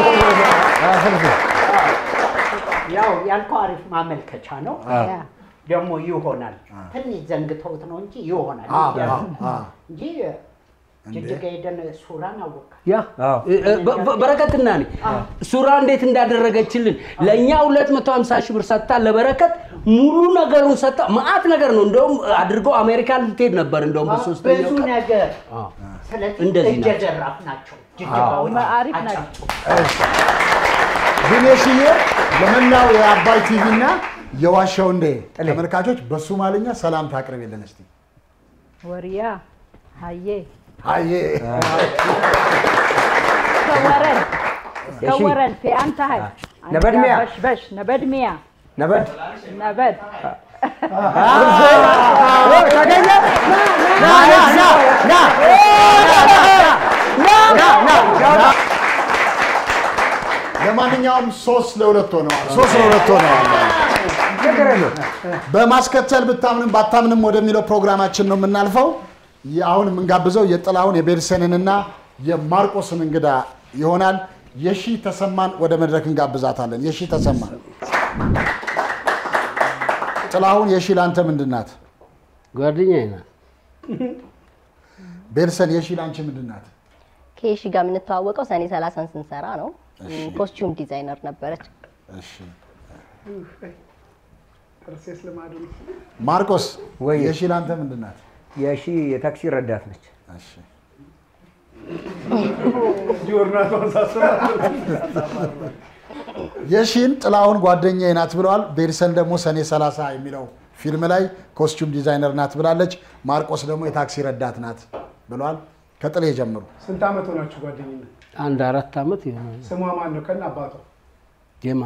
ያው ያልከው አሪፍ ማመልከቻ ነው። አዎ። ደግሞ ይሆናል። ትንሽ ዘንግተውት ነው እንጂ ይሆናል አዎ፣ እያሉ አዎ፣ አዎ። እንጂ ጅጅጋ ሄደን ሱራን አወቅ ያ እ- እ- በ- በ- በረከትና እኔ ሱራ እንዴት እንዳደረገችልን ለእኛ 250 ሺህ ብር ሰጥታ ለበረከት ሙሉ ነገሩን ሰጥታ መዓት ነገር ነው። እንደውም አድርገው አሜሪካን ልትሄድ ነበር። እንደውም በሶስተኛው ብዙ ቀን ነገር አዎ። ስለዚህ እንደዚህ እጀ ናቸው። ዘራፍ ናቸው ጅጅጋዎች አሪፍ ናቸው። ግን የሽዬ ለመላው የአባይ ቲቪ እና የዋሻው እንዴ ተመልካቾች በሶማልኛ ሰላምታ አቅርቤልን እስቲ። ወሪያ ሀዬ አዬ ከወረን እሺ። ከወረን ፊአንታሀይ ነበድሚያ። በሽበሽ ነበድሚያ ነበድ ነበድ ተገኘ ለማንኛውም ሶስት ለሁለት ሆነዋል። ሶስት ለሁለት ሆነዋል። በማስከተል ብታምንም ባታምንም ወደሚለው ፕሮግራማችን ነው የምናልፈው። የ- አሁን የምንጋብዘው የጥላሁን የቤርሰንንና የማርቆስን እንግዳ ይሆናል። የሺ ተሰማን ወደ መድረክ እንጋብዛታለን። የሺ ተሰማን ጥላሁን፣ የሺ ለአንተ ምንድን ናት? ጓደኛዬ ናት። ቤርሰን፣ የሺ ለአንቺ ምንድን ናት? ከሺ ጋር የምንተዋወቀው ሰኔ ሰላሳን ስንሰራ ነው። ኮስቹም ዲዛይነር ነበረች። እሺ። ጥርሴስ ልማዱ ነው። ማርቆስ፣ ወይ የሺ ለአንተ ምንድን ናት? የሺ የታክሲ ረዳት ነች። እሺ። የሺን ጥላሁን ጓደኛዬ ናት ብለዋል። ቤርሰን ደግሞ ሰኔ 30 የሚለው ፊልም ላይ ኮስቹም ዲዛይነር ናት ብላለች። ማርቆስ ደግሞ የታክሲ ረዳት ናት ብለዋል። ከጥሌ ጀምሩ። ስንት ዓመት ሆናችሁ ጓደኝነት? አንድ አራት ዓመት ይሆናል። ስሟ ማን ነው? ከነ አባቷ ጀማ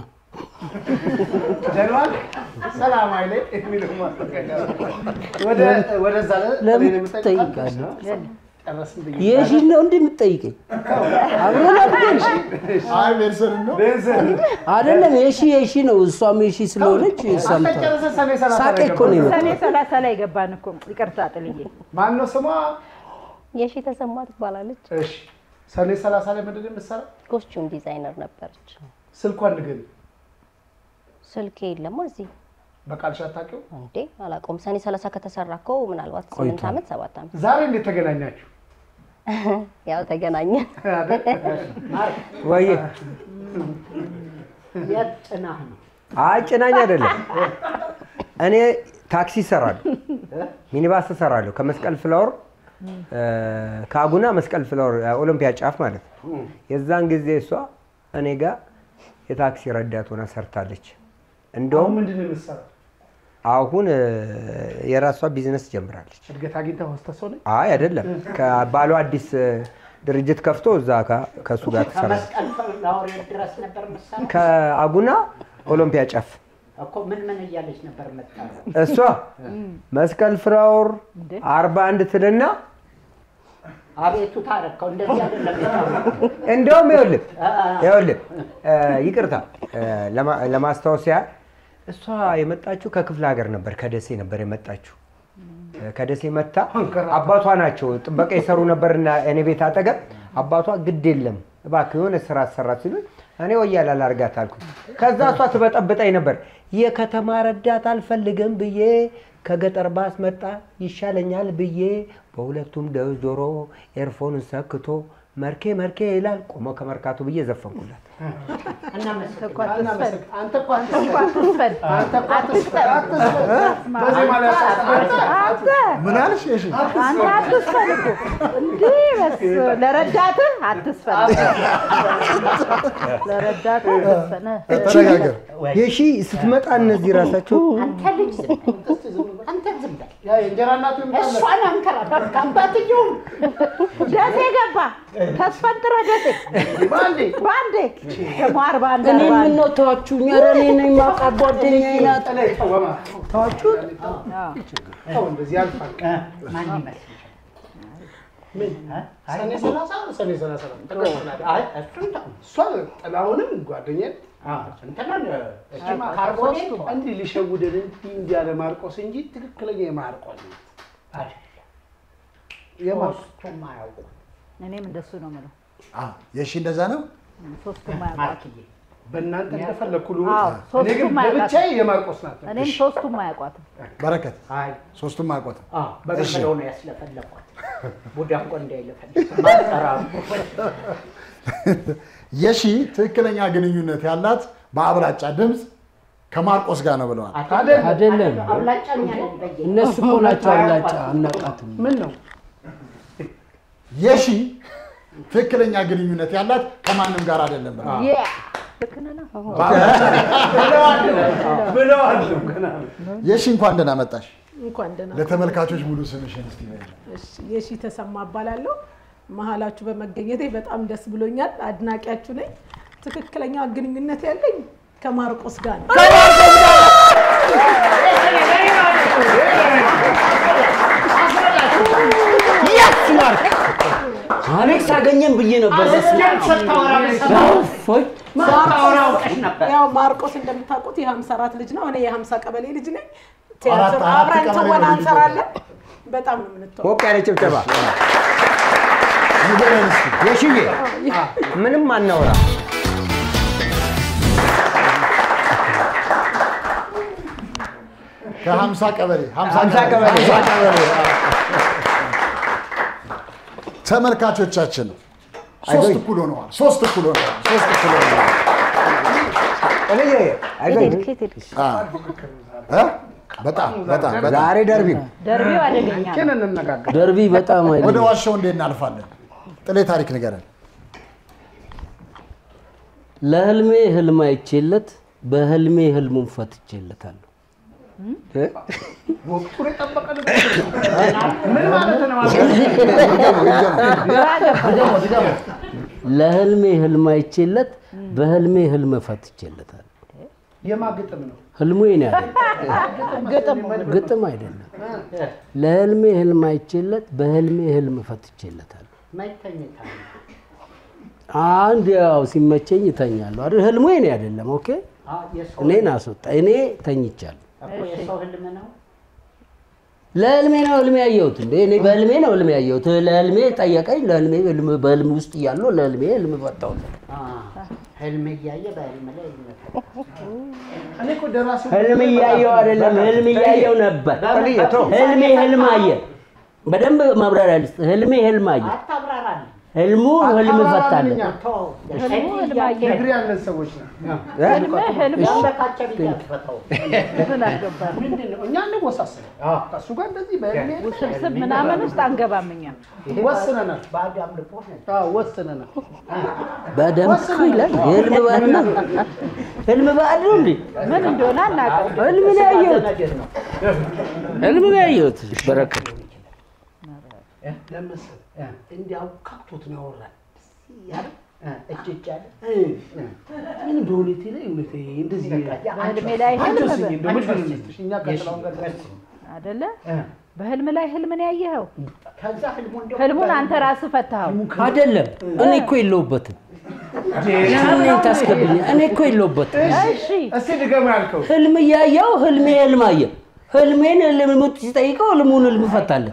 ጀነራል ሰላም አይሌ የሚለው ማስጠንቀቂያ ነው። ወደ ወደዛ ለ- ለምን እኔን የምጠይቃት? ትጠይቃለህ? ጨረስን ብዬ የሺን ነው እንዴ የምትጠይቀኝ? አብረን አድገን አይ ቤርሰን ነው ቤንዘን አይደለም። የሺ የሺ ነው። እሷም የሺ ስለሆነች ሰምታ ጨረሰ ሰኔ ሰላሳ ሳቄ ላይ እኮ ነው ገባን። ሰኔ የመጣው። ሰላሳ ላይ ገባን እኮ ይቅርታ ጥልዬ ማን ነው ስሟ? የሺ ተሰማ ትባላለች። እሺ ሰኔ ሰላሳ ላይ ምንድን ነው የምትሰራው? ኮስቹም ዲዛይነር ነበረች። ስልኳን ንገሪ። ስልክ የለማ እዚህ በቃልሽ አታውቂው? እንዴ አላውቀውም። ሰኔ ሰላሳ ከተሰራ እኮ ምናልባት ስምንት ቆይቷል። ዓመት ሰባት ዓመት ዛሬ እንዴት ተገናኛችሁ? ያው ተገናኘን። ወይ የት ጥናህ ነው? አይ ጭናኝ አይደለም። እኔ ታክሲ እሰራለሁ፣ ሚኒባስ እሰራለሁ ከመስቀል ፍላወር እ፣ ከአጉና መስቀል ፍላወር ኦሎምፒያ ጫፍ ማለት ነው። የዛን ጊዜ እሷ እኔ ጋር የታክሲ ረዳት ሆና ሰርታለች። አሁን እንደውም ምንድን ነው የምትሰራው? አሁን እ፣ የራሷ ቢዝነስ ጀምራለች። እድገት አግኝተህ ሆስተስ ሆነች? አይ አይደለም፣ ከባሏ አዲስ እ፣ ድርጅት ከፍቶ እዛ ጋ- ከእሱ ጋር ትሰራለች። ከመስቀል ፍላወር ድረስ ነበር የምትሰራው? ከአጉና ኦሎምፒያ ጫፍ እኮ ምን ምን እያለች ነበር መጣ እሷ መስቀል ፍራውር አርባ አንድ ትልና አቤቱ ታረከው እንደዚህ አይደለም የታወቀው። እንደውም ይኸውልህ ይኸውልህ እ፣ ይቅርታ እ፣ ለማ- ለማስታወስ ያህል እሷ የመጣችው ከክፍለ ሀገር ነበር፣ ከደሴ ነበር የመጣችው። እ፣ ከደሴ መታ አባቷ ናቸው ጥበቃ የሰሩ ነበርና እኔ ቤት አጠገብ አባቷ ግድ የለም እባክህ የሆነ ስራ አሰራት ሲሉኝ እኔ ወያላ ላርጋት አልኩ። ከዛ እሷ ትበጠብጠኝ ነበር። የከተማ ረዳት አልፈልግም ብዬ ከገጠር ባስ መጣ ይሻለኛል ብዬ በሁለቱም ደ- ጆሮ ኤርፎን ሰክቶ መርኬ መርኬ ይላል ቆሞ ከመርካቱ ብዬ ዘፈንኩላት። ምን አልሽ? እሺ አንተ አትስፈን እኮ እንዲህ በስ ለረዳትህ አትስፈን ለረዳትህ አትስፈን ተነጋገር። የሺ ስትመጣ እነዚህ ራሳቸው አንተ ልጅ ዝም በል። አንተ ዝም በል። የእንጀራ እናቱ እሷን አንከራተት አባትየውም ደሴ ገባ ተስፈንጥረ ደሴ በአንዴ በአንዴ ደግሞ አርባ አንድ እኔ አርባ አንድ ምነው ተዋችሁኝ? ኧረ እኔ ነኝ የማውቃት ጓደኛዬ ናት። ተዋችሁት? እንደዚህ ያልፋል። ማን ይመስልሻል? ምን ሰኔ ሰላሳ ሰኔ ሰላሳ ነው። አይ እሱን ተው። እሷ ጥላሁንም ጓደኛዬ እንትናን እሱማ ካርቦኔት እንዲህ ሊሸውደን እንዲህ እንዲህ ያለ ማርቆስ እንጂ ትክክለኛ የማርቆስ ነው። የማርቆስ ሶስቱም አያውቁም። እኔም እንደሱ ነው የምለው አዎ፣ የሺ እንደዛ ነው። ሶስቱም አያውቋትም በእናንተ እንደፈለግኩ ልሁን። አዎ፣ እኔ ግን ሶስቱም አያውቋትም። ለብቻዬ የማርቆስ ናት። እኔም ሶስቱም አያውቋትም በረከት አይ ሶስቱም አያውቋትም። በገመደው ነው ያስለፈለኳት። ቡዳ እኮ እንዳይለፈልፍ ማጠራሩ የሺ ትክክለኛ ግንኙነት ያላት በአብላጫ ድምፅ ከማርቆስ ጋር ነው ብለዋል። አይደለም። አብላጫኛ ነን በየ እነሱ እኮ ናቸው አብላጫ፣ አናውቃትም። ምን ነው የሺ ትክክለኛ ግንኙነት ያላት ከማንም ጋር አይደለም ብለዋል። ያ ልክ ነህ ነው። የሺ እንኳን ደህና መጣሽ። እንኳን ደህና ለተመልካቾች ሙሉ ስምሽን እስቲ በይልን። እሺ፣ የሺ ተሰማ እባላለሁ። መሀላችሁ በመገኘቴ በጣም ደስ ብሎኛል። አድናቂያችሁ ነኝ። ትክክለኛ ግንኙነት ያለኝ ከማርቆስ ጋር ነው። የስ ማርክ አሌክስ አገኘን ብዬ ነበር። በስመ አብ። እፎይ። ያው ማርቆስ እንደምታውቁት የሀምሳ አራት ልጅ ነው። እኔ የሀምሳ ቀበሌ ልጅ ነኝ። አራት- ቲያትር አራት አብረን ቀበሌ ትወና ነው ልጅ እንሰራለን። በጣም ነው የምንተዋወቀው። ሞቅ ያለ ጭብጨባ ንገረን እስቲ። የሽዬ ምንም አናወራ ከሀምሳ ቀበሌ ሀምሳ ሀምሳ ቀበሌ። ሀምሳ ቀበሌ አዎ። ተመልካቾቻችን ሶስት አይዞኝ። እኩል ሆነዋል። ሶስት እኩል ሆነዋል። ሶስት እኩል ሆነዋል። አዎ። እ? በጣም በጣም በጣም ዛሬ ደርቢ ነው። ደርቢው አደገኛ ግን ነው። እንነጋገር። ደርቢ በጣም ወደ አይደለም። ዋሻው እንዴት እናልፋለን? ጥሌ ታሪክ ንገረን። ለህልሜ ህልም አይቼለት በህልሜ ህልሙን ፈትቼለታለሁ። ወቅቱን የጠበቀ ንግግር ነው። ምን ማለት ነው? ግራ ገባ። ለህልሜ ህልም አይቼለት በህልሜ ህልም ፈትቼለታለሁ። የማግጥም ነው። ህልሙ የኔ አይደለም፣ ግጥም ግጥም አይደለም። ለህልሜ ህልም አይቼለት በህልሜ ህልም ፈትቼለታለሁ። ማይተኝታ አንድ ያው ሲመቸኝ እተኛለሁ አይደል? ህልሙ የኔ አይደለም። ኦኬ የሰው እኔን አስወጣ። እኔ ተኝቻለሁ። እኮ የሰው ህልም ነው። ለህልሜ ነው ህልሜ ያየሁት እንዴ? እኔ በህልሜ ነው ህልሜ ያየሁት። ለህልሜ ጠየቀኝ። ለህልሜ ህልም በህልም ውስጥ እያለሁ ለህልሜ ህልም ፈታሁለት። አ፣ ህልም እያየ በህልም ላይ ይመጣል። እኔ እኮ ደራሲው ህልም እያየው አይደለም፣ ህልም እያየው ነበር። ህልሜ ህልም አየ። በደንብ ማብራሪያ ልስጥ። ህልሜ ህልም አየ። አታብራራልኝ። ህልሙ ህልም ፈታለን። ህልሙ ህልማየ ዲግሪ ያለን ሰዎች ነው። ህልምህ ህልሙ ምን አገባን? ምንድን ነው? እኛ እንወሳሰን ከእሱ ጋር እንደዚህ በእድሜ ውስብስብ ምናምን ውስጥ አንገባም እኛ። ወስነናል። አዎ፣ ወስነናል። በደንብ እኮ ይላል። ህልም ባልና ህልም ባል ነው እንዴ? ምን እንደሆነ አናውቅም። ህልም ነው ያየሁት። ህልም ነው ያየሁት። በረከት ለመሰለህ እንዲያው ካቶት ነው ያወራል። ያለ እጅ እጅ አለ ምን እንደሆነ ላይ እውነት እንደዚህ በህልሜ ላይ ህልም አንቺስ በ- እንደው ምንድን ነው የሚመስልሽ? እኛ ቀጥላውን ጋር አይደለ? በህልም ላይ ህልምን ያየኸው ከዛ ህልሙ እንደው ህልሙን አንተ ራስህ ፈታኸው። አይደለም። እኔ እኮ የለሁበትም። ያንን ታስገብኝ። እኔ እኮ የለሁበትም። እሺ እስቲ ድገም ያልከው ህልም እያየው ህልሜ ህልም አየ። ህልሜን ህልም ሲጠይቀው ህልሙን ህልም ፈታለን።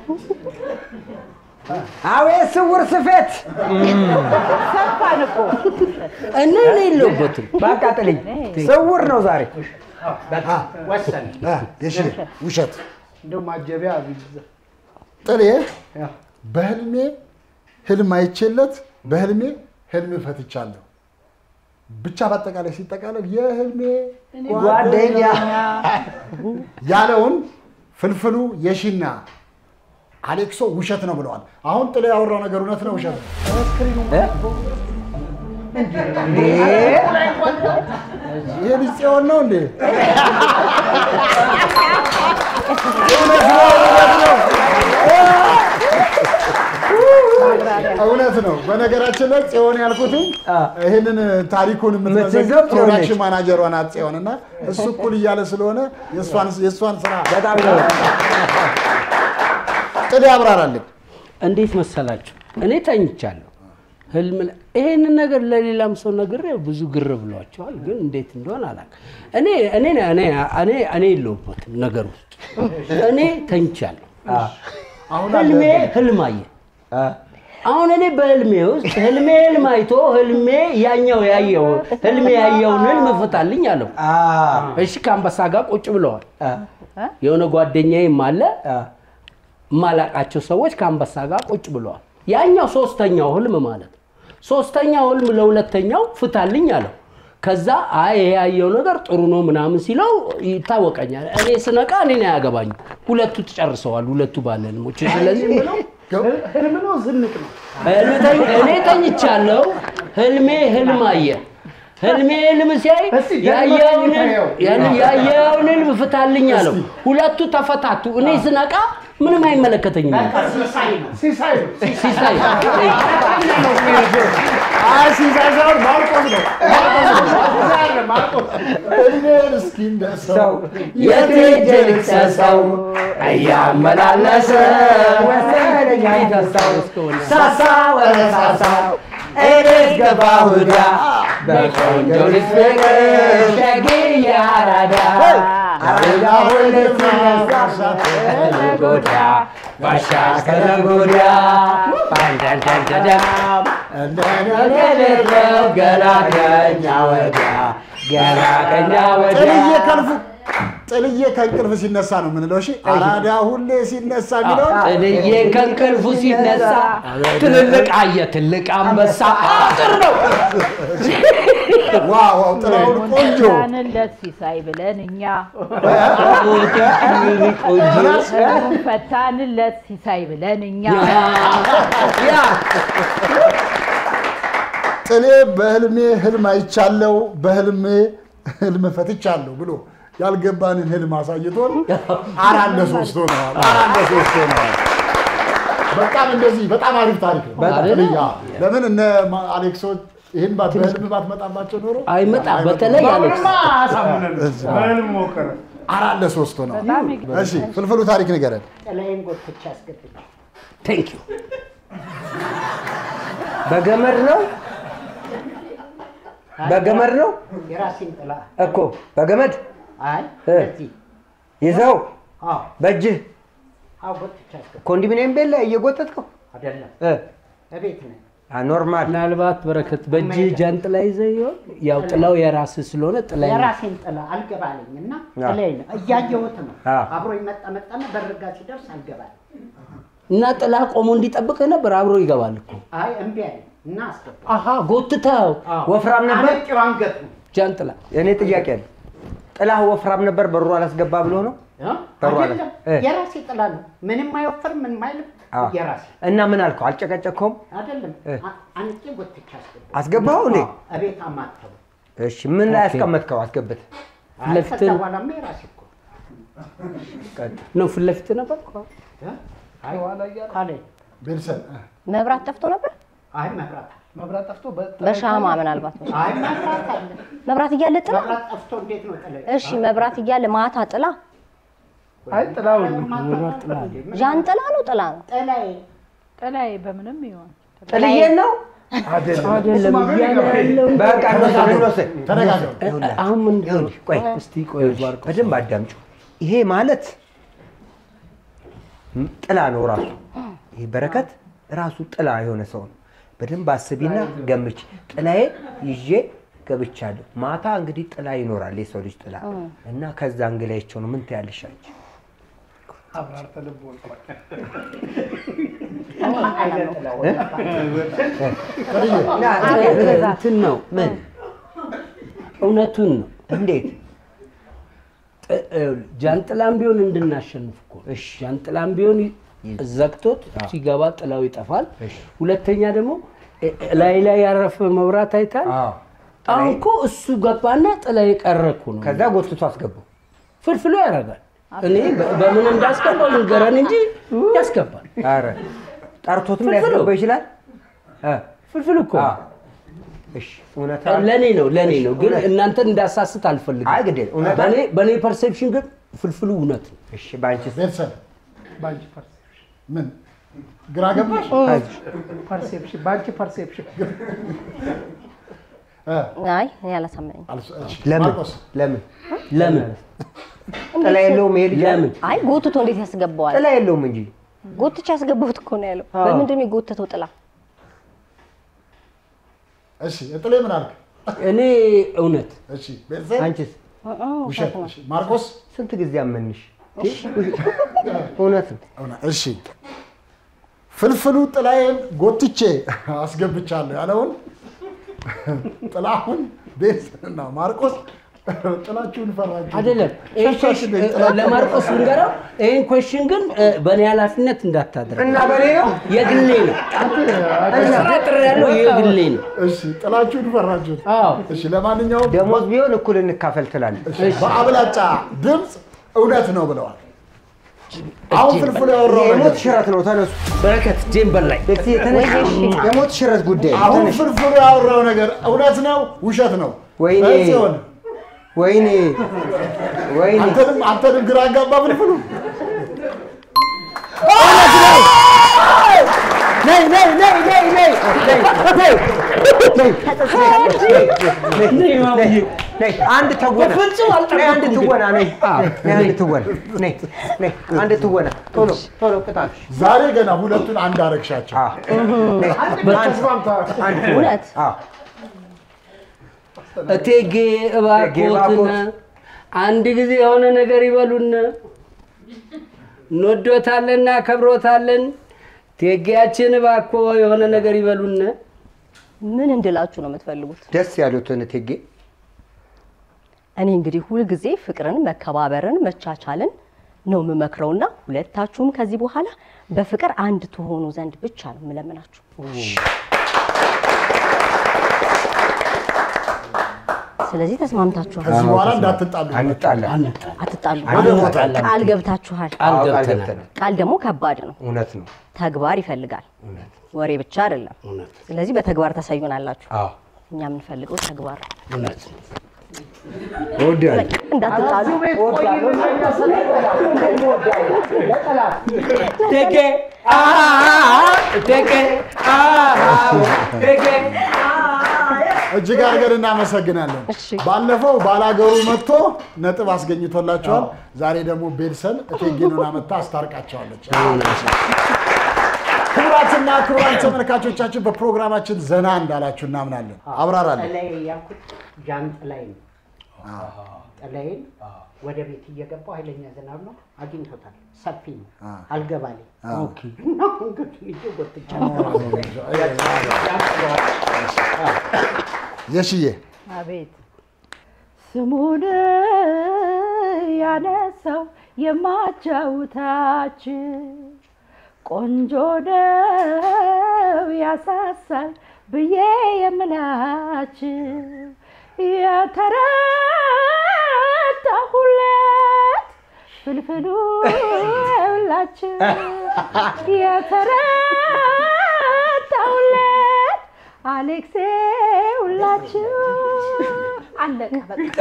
አቤት ስውር ስፌት ሰፋን እኮ እኔ እኔ የለሁበትም። በቃ ጥልኝ። ስውር ነው ዛሬ። ወሰን የሺ ውሸት እንደው ማጀቢያ ቢዛ ጥሌ በህልሜ ህልም አይቼለት በህልሜ ህልም ፈትቻለሁ። ብቻ በአጠቃላይ ሲጠቃለል የህልሜ ጓደኛ ያለውን ፍልፍሉ የሺና አሌክሶ ውሸት ነው ብለዋል። አሁን ጥሌ ያወራው ነገር እውነት ነው ውሸት ነው? ይሄ ልጅ ጽዮን ነው እንዴ? እውነት ነው፣ እውነት ነው። እውነት ነው። በነገራችን ላይ ጽዮን ያልኩትኝ ይህንን ታሪኩን የምትመዘግብ የምትይዘው ጽዮን ነች። ፕሮዳክሽን ማናጀሯ ናት ጽዮን እና እሱ እኩል እያለ ስለሆነ የእሷን የእሷን ስራ በጣም ነው። ጥሌ ያብራራልን። እንዴት መሰላችሁ? እኔ ተኝቻለሁ። ህልም ላይ- ይሄንን ነገር ለሌላም ሰው ነግሬው ብዙ ግር ብሏቸዋል፣ ግን እንዴት እንደሆነ አላውቅም። እኔ እኔ እኔ እኔ እኔ የለሁበትም ነገር ውስጥ እኔ ተኝቻለሁ። ህልሜ ህልም አየ። አሁን እኔ በህልሜ ውስጥ ህልሜ ህልም አይቶ ህልሜ ያኛው ያየው ህልሜ ያየውን ህልም ፍታልኝ አለው። እሺ ከአንበሳ ጋር ቁጭ ብለዋል። የሆነ ጓደኛዬም አለ የማላቃቸው ሰዎች ከአንበሳ ጋር ቁጭ ብለዋል። ያኛው ሶስተኛው ህልም ማለት ነው። ሶስተኛው ህልም ለሁለተኛው ፍታልኝ አለው። ከዛ አይ ይሄ ያየው ነገር ጥሩ ነው ምናምን ሲለው ይታወቀኛል። እኔ ስነቃ እኔን አያገባኝም። ሁለቱ ተጨርሰዋል፣ ሁለቱ ባለ ህልሞች። ስለዚህ ምለው ህልም ነው ዝንጥ ነው ህልም ተኝ- እኔ ተኝቻለሁ። ህልሜ ህልም አየ። ህልሜ ህልም ሲያይ እስቲ ደግሞ ያየውን ተኝተኸው። ያን- ያየውን ህልም ፍታልኝ አለው። ሁለቱ ተፈታቱ። እኔ ስነቃ ምንም አይመለከተኝም። ሲሳይ ነው ሲሳይ ነው ሲሳይ አይ ሲሳይ ሳይሆን ማርቆስ ነው። ማርቆስ ነው። ማርቆስ እድሜን እስኪ እንደ ሰው የት ሄጄ ልክሰሰው እያመላለሰ ወሰደኝ አይተሳው ሳሳ ወደ ሳሳው እኔስ ገባሁ ዕዳ በቆንጆ ልጅ ፍቅር ሸግዬ አራዳ አራዳ ሁለት ጎዳ ባሻ ከነጎዳ ባንደንደንደዳም እንደኔ ገና ከኛ ወዲያ ገና ከኛ ወዲያ ጥልዬ ከልፉ ጥልዬ ከእንቅልፍ ሲነሳ ነው የምንለው። እሺ አራዳ ሁሌ ሲነሳ የሚለው ጥልዬ ከእንቅልፉ ሲነሳ ትልልቅ አየ ትልቅ አንበሳ ጥር ነው። ዋው ዋው ጥላሁን ቆንጆ ፈታንለት ሲሳይ ብለን እኛ ቆንጆ ህልሙን ፈታንለት ሲሳይ ብለን እኛ ያ ጥሌ በህልሜ ህልም አይቻለው በህልሜ ህልም ፈትቻለሁ ብሎ ያልገባንን ህልም አሳይቶን አራት ለሶስት ሆነዋል። አራት ለሶስት ሆነዋል። በጣም እንደዚህ በጣም አሪፍ ታሪክ ነው። ጥልዬ፣ ለምን እነ ማ- አሌክሶች ይህን ባ- በህልም ባትመጣባቸው ኖሮ አይመጣ በተለይ አሌክስ በአሁንማ አሳምነን በህልም ሞከረ አራት ለሶስት ሆነዋል። በጣም ይገርም። እሺ ፍልፍሉ ታሪክ ንገረን። ጥላዬን ጎትቼ አስገብቼ ቴንክ ዩ በገመድ ነው በገመድ ነው የራሴን ጥላ እኮ በገመድ አይ እ። እዚህ ይዘው አዎ በእጅህ አዎ ጎትቼ አስገብቼ ኮንዶሚኒየም ቤት ላይ እየጎተትከው አይደለም እ፣ እቤት ነኝ አ፣ ኖርማል ምናልባት በረከት በእጅ ጃንጥላ ይዘህ ይሆን? ያው ጥላው የራስህ ስለሆነ ጥላ የራሴን ጥላ አልገባልኝ እና አዎ። ጥላዬን እያየሁት ነው አዎ። አብሮ መጣ መጣና በርጋ ሲደርስ አልገባልኝ እና ጥላ ቆሞ እንዲጠብቅህ ነበር። አብሮ ይገባል እኮ። አይ እምቢ አለ እና አስገባ። አሀ ጎትተው ወፍራም ነበር? አነቂው አንገቱ ጃንጥላ። እኔ ጥያቄ አለ። ጥላህ ወፍራም ነበር በሩ አላስገባ ብሎ ነው? በሩ አላ- አይደለም እ። የራሴ ጥላ ነው። ምንም አይወፍርም፣ ምንም አይልም። አዎ። የራሴ እና ምን አልከው? አልጨቀጨከውም? አይደለም እ። አ- አንቄ ጎትቼ አስገባ። አስገባኸው እንዴ? እቤት አማተቡ። እሺ ምን ላይ ኦኬ። ያስቀመጥከው? አስገብተህ አይ ከዛ ለፊትህ በኋላማ የራሴ እኮ ነው ፊት ለፊት ነበር። እ? አይ ካለኝ ቤልሰን መብራት ጠፍቶ ነበር። አይ መብራት አለ። መብራት ጠፍቶ በሻማ ምናልባት አይ መብራት አለ። መብራት እያለ ጥላ። መብራት ጠፍቶ እንዴት ነው ጥላ? እሺ መብራት እያለ ማታ ጥላ። አይ ጥላውን ዣንጥላ ነው ጥላ ነው? ጥላዬ ጥላዬ በምንም ይሆን ጥልዬን ነው? አይደለም እያለ ያለው በቃ እንወስድ እንወስድ። ተነጋገሩ። ይኸውልህ፣ አሁን ምንድን ነው? ይኸውልህ፣ ቆይ እስቲ ቆይ ባርኮ በደንብ አዳምጩ። ይሄ ማለት ም- ጥላ ነው ራሱ። ይሄ በረከት ራሱ ጥላ የሆነ ሰው ነው። በደንብ አስቢና ገምች። ጥላዬ ይዤ ገብቻለሁ። ማታ እንግዲህ ጥላ ይኖራል፣ የሰው ልጅ ጥላ እና ከዛ እንግላይቸው ነው። ምን ትያለሽ አንቺ? አብራርተህ ልብ ወልቋል። እንትን ነው ምን እውነቱን ነው። እንዴት ጥ- ይኸውልህ፣ ጃንጥላም ቢሆን እንድናሸንፍ እኮ ነው። ጃንጥላም ቢሆን ዘግቶት ሲገባ ጥላው ይጠፋል። ሁለተኛ ደግሞ እ- ላይ ላይ ያረፈ መብራት አይታል። አሁን እኮ እሱ ገባና ጥላ የቀረ እኮ ነው። ከዛ ጎትቶ አስገባው። ፍልፍሉ ያደርጋል። እኔ በ- በምን እንዳስገባው ንገረን እንጂ ያስገባል። ኧረ ጠርቶትም ፍልፍሉ። ሊያስገባው ይችላል። እ፣ ፍልፍል እኮ እሺ እውነት ለእኔ ነው ለእኔ ነው፣ ግን እናንተን እንዳሳስት አልፈልግም። አይ ግድ የለም፣ እውነት በእኔ- በእኔ ፐርሴፕሽን ግን ፍልፍሉ እውነት ነው። እሺ በአንቺስ? ቤልሰን በአንቺ ፐርሴፕሽን ምን ግራ ገባሽ? ፐርሴፕሽን በአንቺ ፐርሴፕሽን አይ እኔ አላሳመነኝም። ለምን ማርቆስ ለምን ለምን ጥላ የለውም ይሄ ልጅ? ለምን አይ ጎትቶ እንዴት ያስገባዋል? ጥላ የለውም እንጂ ጎትቼ ያስገባሁት እኮ ነው ያለው። አዎ። በምንድን ነው የጎተተው ጥላ? እሺ ጥሌ ምን አልክ? እኔ እውነት እሺ ቤልሰን አንቺስ? ውሸት። እሺ ማርቆስ ስንት ጊዜ አመንሽ? እውነት ነው። እሺ ፍልፍሉ ጥላዬን ጎትቼ አስገብቻለሁ ያለውን ጥላሁን ቤልሰንና ማርቆስ ጥላችሁን ፈራችሁ። አይደለም ይሄ ሸሻችሁ ኮሽ- ጥላችሁን ለማርቆስ ፈራችሁ። ንገረው። ይህን ኮሽን ግን እ፣ በእኔ ኃላፊነት እንዳታደርግ እና በኔ ነው የግሌ ነው። ጥር ያለው የግሌ ነው። እሺ ጥላችሁን ፈራችሁት። አዎ እሺ ለማንኛውም ደሞዝ ቢሆን እኩል እንካፈል ትላለች። በአብላጫ ድምፅ እውነት ነው ብለዋል። አሁን ፍልፍሉ ያወራው የሞት ነገር ሽረት ነው። ተነሱ። በረከት ጄምበር ላይ ቤት የተነሽ የሞት ሽረት ጉዳይ ነው። አሁን ተነሽ። ፍልፍሉ ያወራው ነገር እውነት ነው ውሸት ነው? ወይኔ ጽዮን ወይኔ ወይኔ አንተንም አንተንም ግራ አጋባ ፍልፍሉ። ነይ ነይ ነይ ነይ ነይ ነይ ነይ ነይ አንድ ተወና በፍጹም ነይ አንድ አልጠበኩም ትወና ነይ ነይ አንድ ትወና ነይ ነይ አንድ ትወና ቶሎ ቶሎ ቅጣት ዛሬ ገና ሁለቱን አንድ አረግሻቸው። እውነት እቴጌ እባክዎትን አንድ ጊዜ የሆነ ነገር ይበሉን። እንወዶታለን፣ እናከብሮታለን። ቴጌያችን እባክዎ የሆነ ነገር ይበሉን። ምን እንድላችሁ ነው የምትፈልጉት? ደስ ያሉትን እቴጌ እኔ እንግዲህ ሁልጊዜ ፍቅርን፣ መከባበርን፣ መቻቻልን ነው የምመክረውና ሁለታችሁም ከዚህ በኋላ በፍቅር አንድ ትሆኑ ዘንድ ብቻ ነው የምለምናችሁ። ስለዚህ ተስማምታችኋል። ከዚህ በኋላ እንዳትጣሉ። አንጣላ አትጣሉ። ወደ ቦታ ቃል ገብታችኋል። ቃል ቃል ገብተናል። ገብተናል። ቃል ደግሞ ከባድ ነው። እውነት ነው ተግባር ይፈልጋል። ወሬ ብቻ አይደለም። እውነት ስለዚህ በተግባር ታሳዩናላችሁ። አዎ እኛ የምንፈልገው ተግባር ነው። እውነት ነው። እወዳለሁ እንዳትጣሉ። ቴጌ አሃ ቴጌ አሃ ቴጌ እጅግ አድርገን እናመሰግናለን። እሺ። ባለፈው ባላገሩ መጥቶ ነጥብ አስገኝቶላቸዋል። ዛሬ ደግሞ ቤልሰን እቴጌኑን አመታ አስታርቃቸዋለች። ክቡራትና ክቡራን ተመልካቾቻችን በፕሮግራማችን ዘና እንዳላችሁ እናምናለን። አብራራለን። ጥላይ ያልኩት ጃንጥላይ ነው። ጥላዬን ወደ ቤት እየገባው ኃይለኛ ዝናብ ነው አግኝቶታል። ሰፊ ነው አ። አልገባሌ አ። እና አንገቱን ይዤ ጎትቻ የሽዬ አቤት ስሙን ያነሳው የማጫውታችን ቆንጆ ነው ያሳሳል ብዬ የምላችን የተረዳሁለት ፍልፍሉ ሁላችን የተረዳሁለት አሌክሴ ሁላችሁ አለቀ በቃ።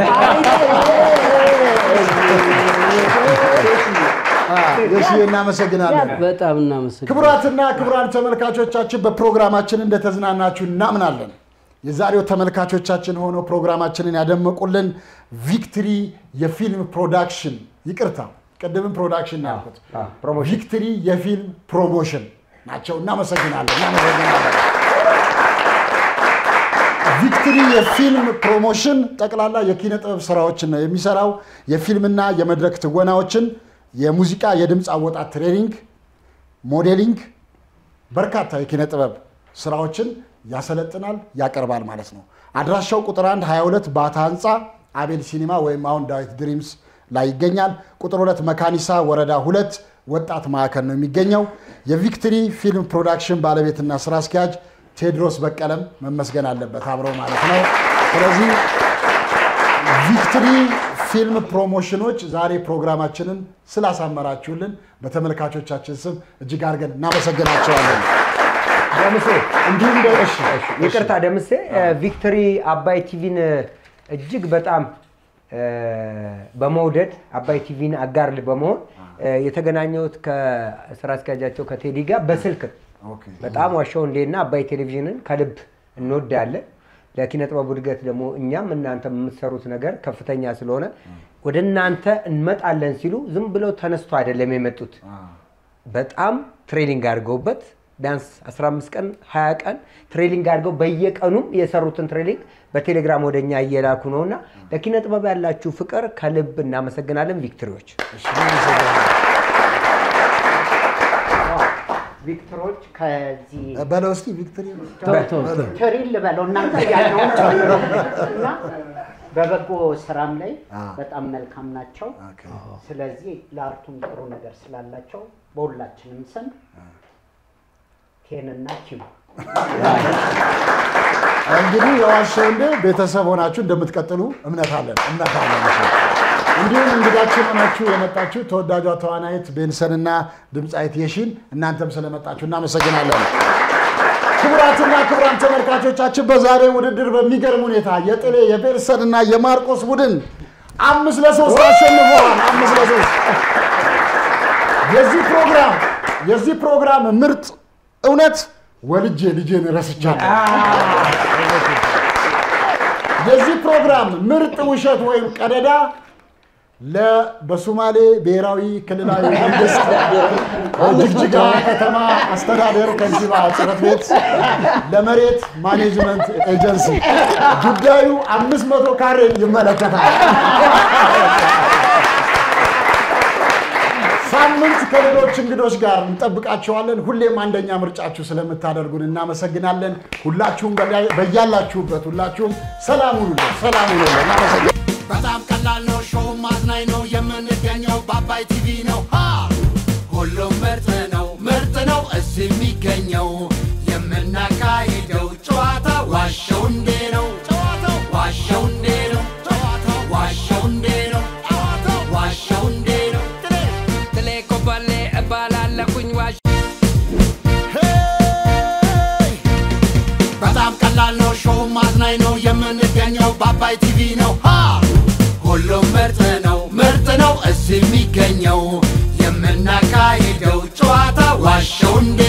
የሽዬ እናመሰግናለን። በጣም እናመሰግናለን። ክቡራትና ክቡራን ተመልካቾቻችን በፕሮግራማችን እንደተዝናናችሁ እናምናለን። የዛሬው ተመልካቾቻችን ሆነው ፕሮግራማችንን ያደመቁልን ቪክትሪ የፊልም ፕሮዳክሽን ይቅርታ፣ ቅድምም ፕሮዳክሽን ነው ያልኩት፣ ቪክትሪ የፊልም ፕሮሞሽን ናቸው። እናመሰግናለን እናመሰግናለን። ቪክትሪ የፊልም ፕሮሞሽን ጠቅላላ የኪነ ጥበብ ስራዎችን ነው የሚሰራው። የፊልምና የመድረክ ትወናዎችን፣ የሙዚቃ የድምፅ አወጣት ትሬኒንግ፣ ሞዴሊንግ፣ በርካታ የኪነ ጥበብ ስራዎችን ያሰለጥናል፣ ያቀርባል ማለት ነው። አድራሻው ቁጥር 1 22 ባታ ህንፃ አቤል ሲኒማ ወይም አሁን ዳዊት ድሪምስ ላይ ይገኛል። ቁጥር ሁለት መካኒሳ ወረዳ ሁለት ወጣት ማዕከል ነው የሚገኘው። የቪክትሪ ፊልም ፕሮዳክሽን ባለቤትና ስራ አስኪያጅ ቴዎድሮስ በቀለም መመስገን አለበት አብረው ማለት ነው። ስለዚህ ቪክትሪ ፊልም ፕሮሞሽኖች ዛሬ ፕሮግራማችንን ስላሳመራችሁልን በተመልካቾቻችን ስም እጅግ አድርገን እናመሰግናቸዋለን። ደምሴ እንዲሁም ደ- እሺ፣ እሺ፣ ይቅርታ ደምሴ ቪክቶሪ አባይ ቲቪን እጅግ በጣም እ፣ በመውደድ አባይ ቲቪን አጋር በመሆን እ፣ የተገናኘሁት ከስራ አስኪያጃቸው ከቴዲ ጋር በስልክ ነው። በጣም ዋሻው እንዴና አባይ ቴሌቪዥንን ከልብ እንወዳለን። ለኪነ ጥበቡ እድገት ደግሞ እኛም እናንተ የምትሰሩት ነገር ከፍተኛ ስለሆነ ወደ እናንተ እንመጣለን ሲሉ ዝም ብለው ተነስቶ አይደለም የመጡት። በጣም ትሬኒንግ አድርገውበት ቢያንስ 15 ቀን 20 ቀን ትሬኒንግ አድርገው በየቀኑም የሰሩትን ትሬኒንግ በቴሌግራም ወደ እኛ እየላኩ ነው እና ለኪነ ጥበብ ያላችሁ ፍቅር ከልብ እናመሰግናለን። ቪክትሪዎች ቪክተሮች ከዚህ በለው እስኪ ቪክትሪ ትሪል ልበለው እናንተ ያለው እና በበጎ ስራም ላይ በጣም መልካም ናቸው። ስለዚህ ለአርቱም ጥሩ ነገር ስላላቸው በሁላችንም ስም ቴንና ኪው እንግዲህ የዋሻው እንደ ቤተሰብ ሆናችሁ እንደምትቀጥሉ እምነት አለን እምነት አለን። እሺ። እንዲሁም እንግዳችን ሆናችሁ የመጣችሁ ተወዳጇ ተዋናይት ቤንሰንና ድምፃዊት የሺን እናንተም ስለመጣችሁ እናመሰግናለን። ክቡራትና ክቡራን ተመልካቾቻችን በዛሬ ውድድር በሚገርም ሁኔታ የጥሌ የቤንሰንና የማርቆስ ቡድን አምስት ለሶስት አሸንፈዋል። አምስት ለሶስት የዚህ ፕሮግራም የዚህ ፕሮግራም ምርጥ እውነት ወልጄ ልጄን ረስቻለሁ። የዚህ ፕሮግራም ምርጥ ውሸት ወይም ቀደዳ ለ በሶማሌ ብሔራዊ ክልላዊ መንግስት ጅግጅጋ ከተማ አስተዳደር ከንቲባ ጽሕፈት ቤት ለመሬት ማኔጅመንት ኤጀንሲ ጉዳዩ አምስት መቶ ካሬ ይመለከታል። ሳምንት ከሌሎች እንግዶች ጋር እንጠብቃቸዋለን። ሁሌም አንደኛ ምርጫችሁ ስለምታደርጉን እናመሰግናለን። ሁላችሁም በያ- በያላችሁበት ሁላችሁም ሰላም ሁኑልን፣ ሰላም ሁኑልን። እናመሰግናለን። በጣም ቀላል ነው። ሾው ማዝናኝ ነው። የምንገኘው በአባይ ቲቪ ነው። ሃ! ሁሉም ምርጥ ነው፣ ምርጥ ነው እዚህ የሚገኘው የምናካሂደው ጨዋታ ዋሸው እንዴ ነው። ጨዋታው ዋሸው እንዴ ነው። ጨዋታው ዋሸው እንዴ ነው። ጨዋታው ዋሸው እንዴ ነው። ጥሌ ኮበሌ እባላለሁኝ ዋሽ በጣም ቀላል ነው። ሾው ማዝናኝ ነው። የምንገኘው በአባይ ቲቪ ነው። ሃ! ሁሉም ምርጥ ነው፣ ምርጥ ነው እዚህ የሚገኘው የምናካሂደው ጨዋታ ዋሸው እንዴ